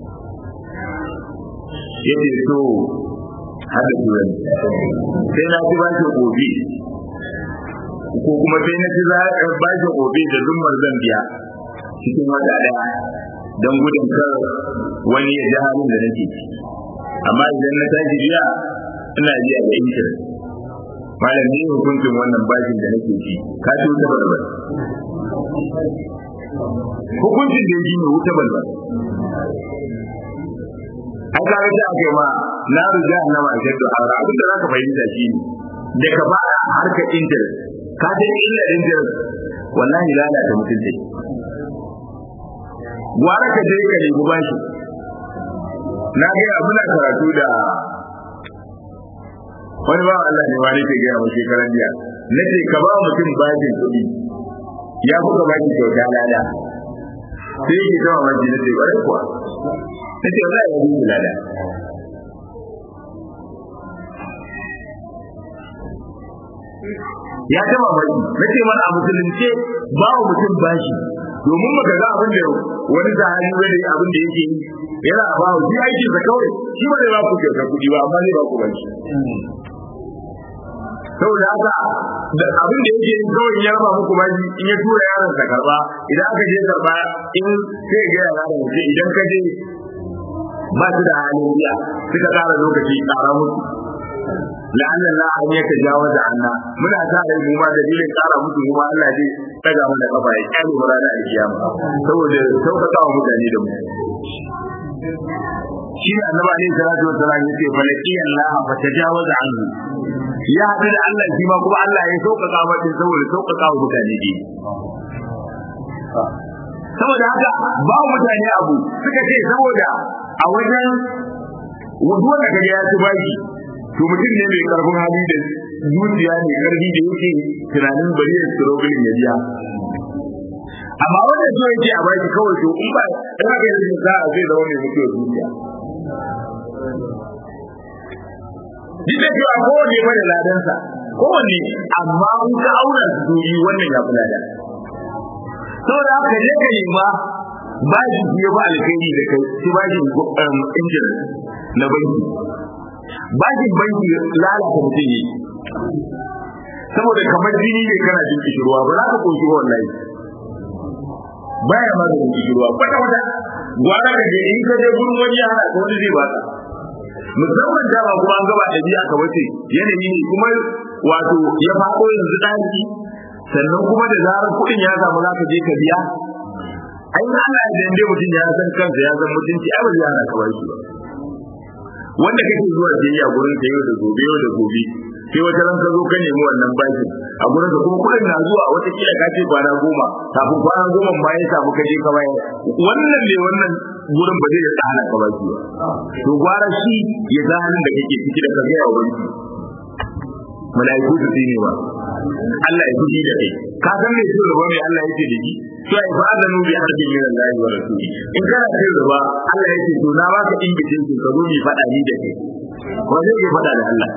yace so hada turan sai na ci bashi gobe ko kuma sai na ci bashi gobe da zummar zan biya cikin wata daya don gudun kar wani ya ji halin da nake ci amma idan na tashi biya ina biya da interest malam ne hukuncin wannan bashin da nake ci ka ci wuta balbal hukuncin da yake ne wuta balbal ai ka ga ake ma na ruja na ma ke to aure abin da zaka fahimta shi ne da ka ba harkar interest ka ta illa interest wallahi lalata mutunci gwara ka je ka nemi bashi na ga abuna karatu da wani ba Allah ne wani ke gaya mu shekaran jiya nace ka ba mutum bashin kuɗi ya buga baki kyauta lada sai yake kawo maji nace bare kuwa nace wallahi ya buga lada ya taba mai nace mana a musulunce ba wa mutum bashi domin maka ga abin da wani sahabi wani abin da yake yana ba wa shi aikin sa kawai shi ba zai ba ku kyauta kuɗi ba amma zai ba ku bashi saboda haka da abin da yake yin kawai ya raba muku baji in ya tura yaron sa karba idan aka je karba in sai ga yaron sa idan ka je ba su da halin biya suka ƙara lokaci ƙara musu la'anna la an ya tajawaza anna muna sa da mu ma dalilin ƙara musu mu ma Allah zai daga mana kafa ya kyale mu ranar alkiyama saboda sauƙaƙa wa mutane da mu shi ne annabi alaihi salatu wassalam yace falaki Allah fa tajawaza anhu ya haɗu da Allah shi ma kuma Allah ya sauƙaƙa mata saboda sauƙaƙa wa mutane ne saboda haka ba mutane abu suka ce saboda a wajen wuduwa da kaga ya ci baki to mutum ne mai karfin hali da zuciya mai karfi da yake tunanin bari ya struggle ya biya amma wanda so yake a baki kawai to in ba in haka yanzu za a zai zama mai mutuwar zuciya duk da cewa kowanne ba da ladansa kowanne amma in ka aura su yi wannan ya fi lada saboda haka je ka nema bashi ya ba alkhairi da kai shi bashin injin na banki bashin banki lalata mutum yi saboda kamar jini ne kana jin kishirwa ba za ka koshi ba wallahi baya ma da kishirwa kwata kwata gwara ka je in ka je gurin wani ya hana ka wani zai baka musamman dama kuma an gaba ɗabi'a ka wace yanayi ne kuma wato ya faɗo yanzu ɗaki sannan kuma da zarar kuɗin ya samu za ka je ka biya ai Allah ya dande mutum ya san kansa ya san mutunci ai ba zai hana ka bashi ba wanda kake zuwa siyayya gurin ka yau da gobe yau da gobe sai wata ran ka zo ka nemi wannan bashin a gurin ka kuma kuɗin na zuwa wata kila ka ce kwana goma kafin kwana goma ma ya samu ka je ka bayar wannan ne wannan gurin ba zai da hana ka bashi ba to gwara shi ya ga halin da kake ciki da ka ga ya banki mala'iku su ne ba Allah ya fushi da kai ka san me shi gaba mai Allah yake da shi to ai fa azanu bi harbin min Allah wa rasuli in kana kai gaba Allah yake to na baka invitation ka zo mi fada ni da kai ko zai yi fada da Allah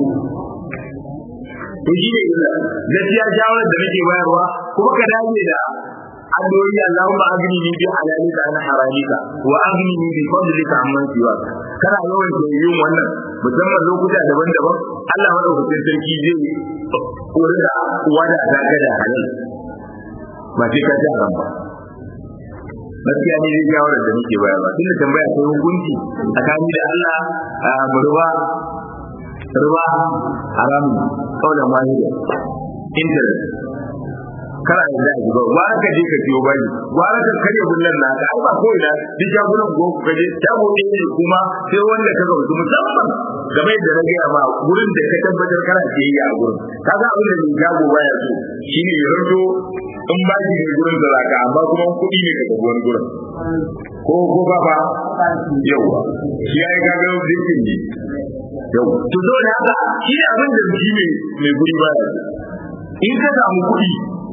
to shi ne gaskiya shawarar da nake bayarwa kuma ka dace da addu'o'i Allahumma aghnini bi halalika an haramika wa aghnini bi fadlika amman siwa kana yawan yin wannan musamman lokuta daban-daban Allah madaukakin sarki zai kore da wada ta ga da halal ba sai ka ji haram ba gaskiya ne zai shawarar da nake bayarwa tunda tambaya ta hukunci tsakani da Allah murba ruba haramun kaulan wahida interest kana da zai ba gwara ka je ka siyo bani gwara ka karya bullan na ka ai ba ko ina duk jagunan go ka je shago ne ne kuma sai wanda ka gautu musamman game da na gaya ma gurin da ka tabbatar kana siyayya a gurin kaga abin da mai jago baya so shine ya ranto in ba shi ne gurin da zaka amma kuma kuɗi ne ka tafi wani gurin ko ko ba ba yawa shi ya yi kaga zikin ne yau to zo da haka shi abin da shi ne mai guri baya in ka samu kuɗi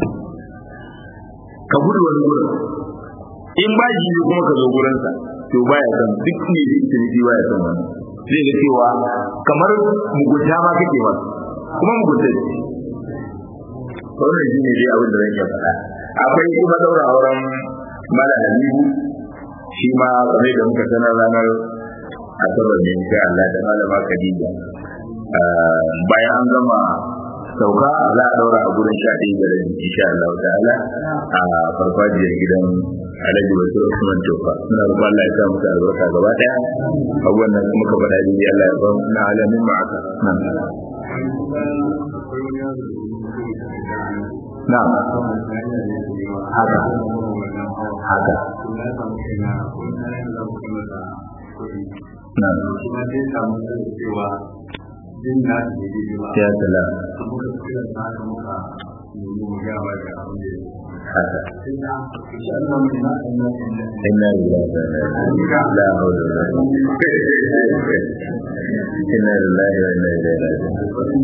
ka gudu wani gurin in ba shi ne kuma ka zo gurinsa to baya san duk ne da ita ne baya san wani zai ga cewa kamar mugunta ma kake ba kuma mugunta ce wannan shi ne dai abin da zan iya faɗa akwai kuma daura auren mala halibu shi ma kamar da muka sanar ranar asabar ne insha Allah da malama Khadija bayan an gama sauka za a daura a gurin sha ɗaya da rabi insha Allah ta'ala a farfajiyar gidan Alhaji Wasu Usman Tofa muna roƙon Allah ya sa musu albarka gaba ɗaya abubuwan nan muka faɗa dai Allah ya ba mu na alamin ma'aka na haka haka na ya sala haka inna lillahi wa inna ilaihi la hawla wa la quwwata inna lillahi wa inna ilaihi raji'un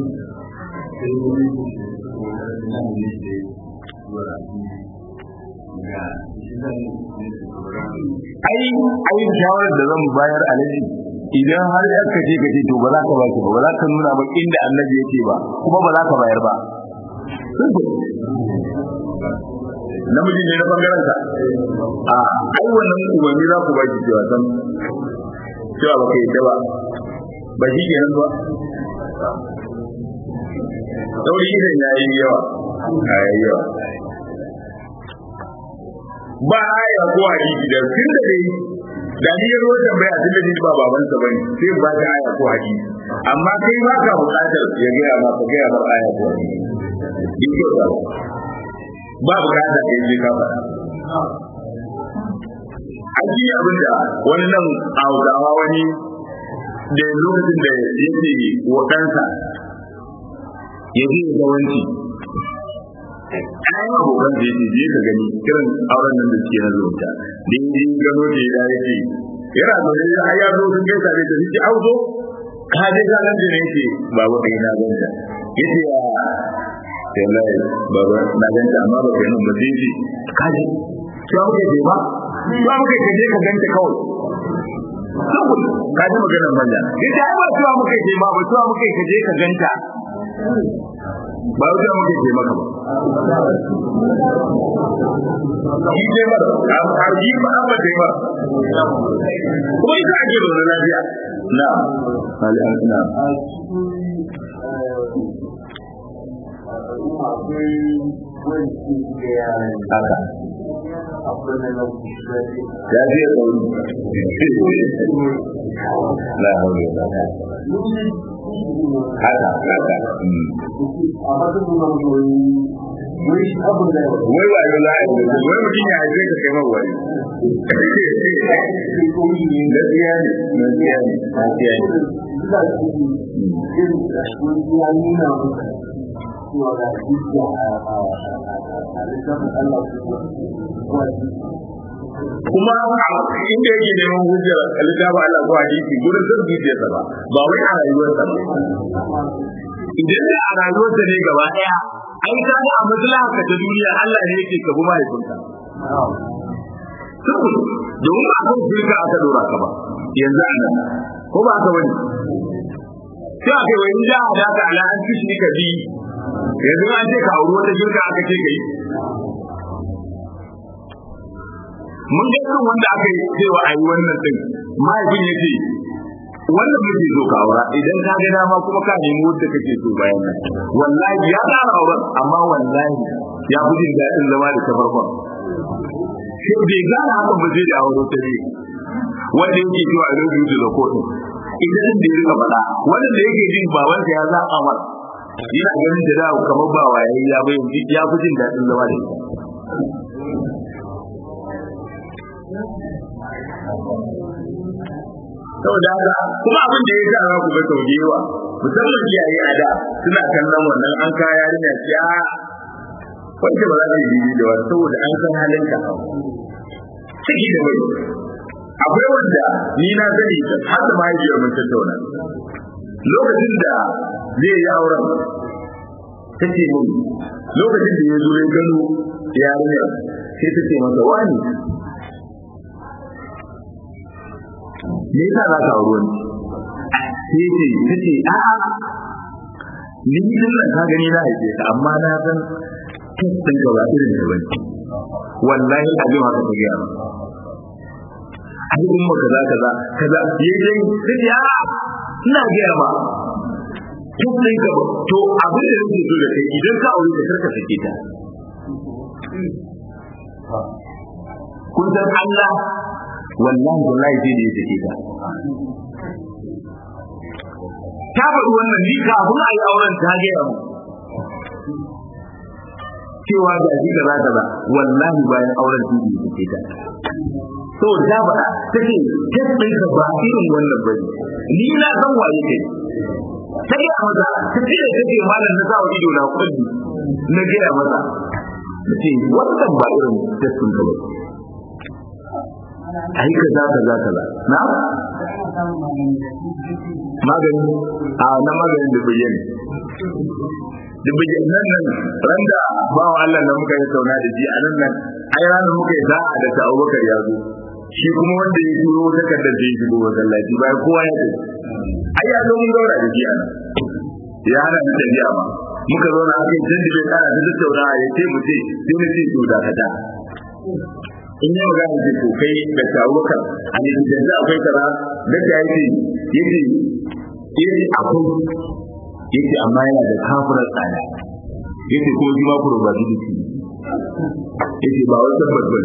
ai ai shawarar da zan bayar alaji idan har ya kace kace to ba za ka ba ba za ka nuna ba inda annabi yake ba kuma ba za ka bayar ba namiji ne na bangaren ka a ai wannan umarni za ku ba shi cewa san cewa ba kai ba ba shi kenan ba sauri idan ya yi yawa a yi yawa ba aya ko hadisi da tun da dai da ni ya zo tambaya tun da ni ba baban sa bane sai ba ta aya ko hadisi amma kai ba ka bukatar ya ga ma ka ga ma aya ko hadisi din ko da ba bukata da yaje ka fara aji abin da wani nan hausawa wani da lokacin da yake wadansa ya je ga wanci ayan abokan da yake je ka gani kiran auren nan da suke na zumunta da yin jin gano da ya yake yana zaune da har ya zo sun gaisa da ta suke auzo ka je ka nan da ne yake babu ɗaya na ganta yace ya sai lai baba na ganta amma ba kai nan ba sai ce ka je to muke je ba to muke ka je ka ganta kawai saboda ka ji maganar manya yace ai ba tuwa muke je ba ba tuwa muke ka je ka ganta ba wuce muke je maka ba shi je mara a yi ba an ba je ba kuma ita ake zaune lafiya na hali na haka ya je la hawla wala haka haka wai wa yau la wai mutum ya haife ka kai mawai gaskiya ne gaskiya ne gaskiya ne kuma inda yake neman hujjar littafi Allah ko hadisi gurin zan zuciyarsa ba ba wai a rayuwarsa ba idan da a rayuwarsa ne gaba daya ai ka ga a maslaha ka ta duniya Allah ne yake ka bi mahaifinka saboda domin ba kan shirka aka dora ka ba yanzu a nan ko ba ka wani sai aka wani da da ka ala an kishi ka bi yanzu an ce ka auri wata shirka aka ce kai mun ga irin wanda aka yi cewa a yi wannan din mahaifin ya ce wannan muke so ka aura idan ka ga dama kuma ka nemi wanda kake so bayan nan wallahi ya tsara auren amma wallahi ya fi jin daɗin zama da ta farkon sai bai gane hakan ba zai da aure ta ne wanda yake cewa a rubutu da kotu idan da ya rika faɗa wanda da yake jin babansa ya zaɓa mar yana ganin da dawo kamar ba waye ya bai ya fi jin daɗin zama da ita saboda haka kuma abin da ya sa za ku ga sau da yawa musamman iyaye a da suna kallon wannan an kaya yarinya ce a wanda ba za ta yi da wani saboda an san halin ka ciki da mai akwai wanda ni na sani har da mahaifiyar mun tattauna lokacin da zai yi auren ta ce mun lokacin da ya zo ya gano yarinyar sai ta ce masa wani me yasa za ka auri wani sai ce ta ce a'a ni din nan ka gani na haife ka amma na san kin san ka ba irin da bane wallahi abin haka ta gaya ai in ma kaza kaza kaza yayin sai ya ina gaya ba kin san ka ba to abin da nake so da kai idan ka aure ka karka sake ta kun san Allah wallahi wallahi sai da ya sake ta ta faɗi wannan ni kafin a yi auren ta gaya mu cewa ga shi kaza kaza wallahi bayan auren sun yi take ta to da ba ta ce kai ka ba irin wannan bane ni na san waye kai ta gaya maza ta ce da take malam na sawa ido na kulli na gaya maza ta ce wannan ba irin testin ka ba ai ka za ka za ka za na magani a na maganin da bayyana da bayyana nan nan randa ba wa Allah da muka yi sauna da ji a nan nan ai ranar muka yi za'a da ta Abubakar ya zo shi kuma wanda ya turo takardar da ya shigo masallaci bayan kowa ya ce ai ya zo mun gaura da shi a nan ya hana ni tafiya ba muka zo na aka yi canji bai kara da tattauna ya ce mu ce sai mu ce to dakata in yi magana ce to kai da shawukan a ne da yanzu akwai kaza da ta yi ce yace yace akwai yace amma yana da kafirar tsada yace kuma shi ma probability yace ba wai tabbas bane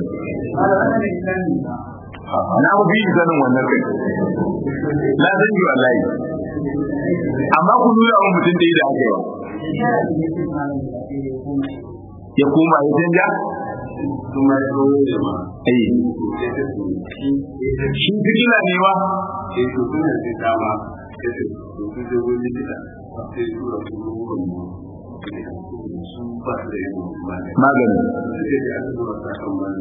na ku bi sanin wannan kai na san yi wallahi amma ku nuna wa mutum da yi da aka yi ya koma ya canja kuma ya zo da ma eh shi fikila ne ba sai to kuma sai dama sai to su je wani likita sai su da su ruwan mu su ba su da yin magani magani sai da aka zuwa ta kan magani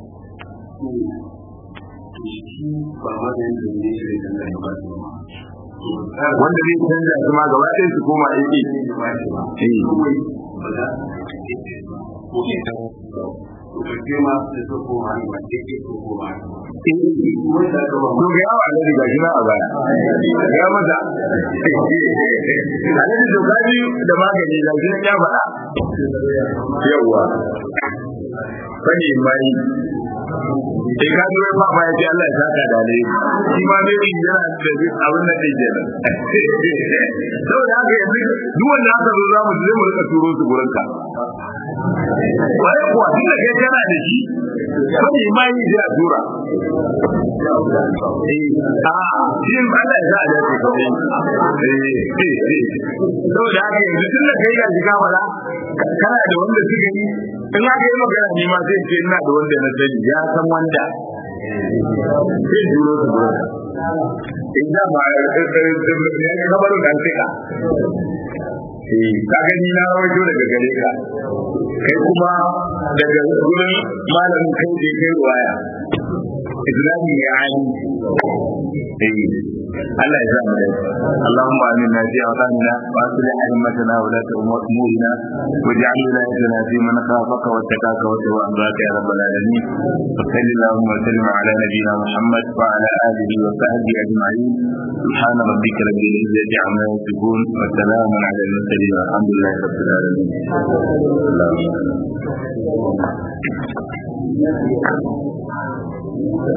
shi ba maganin da ne shi da kan ba su wanda zai canja su ma gaba ɗaya su koma aiki eh ba za ko ita ko ke ma da su koma ne ba ke ke ko koma wanda aka ba to ga yawa alhaji gashi na a baya ga masa alhaji to gaji da magani gashi na ya faɗa yawwa fani mai sai ka zo ya fafa ya ce Allah ya saka da alheri shi ma ne yana da abin da ɗin kenan saboda haka yanzu duk wanda aka zo za mu je mu rika turo su gurin ka wai kuwa tun da kai kana da shi fani mai zai a tura a shi Allah ya sa a dace saboda haka yanzu tun da kai ga shiga fara kana da wanda suka yi in aka yi magana ni ma sai ce ina da wanda na sani ya san wanda sai duro su duro in da ma ya kabaru dan fika eh ka gani na rawaito daga gare ka kai kuma daga gurin malamin kai da kai ruwaya islami ya ani eh Allah ya sa mu dai Allahumma aminna fi awtanina wa aslih a'immatana wa la umurina waj'al wilayatana fi man khafaka wa takaka wa tawaffaka ya rabbal alamin sallallahu wa sallim ala nabiyyina Muhammad wa ala alihi wa sahbihi ajma'in سبحان ربك رب العزة عما يصفون وسلام على المرسلين والحمد لله رب العالمين اللهم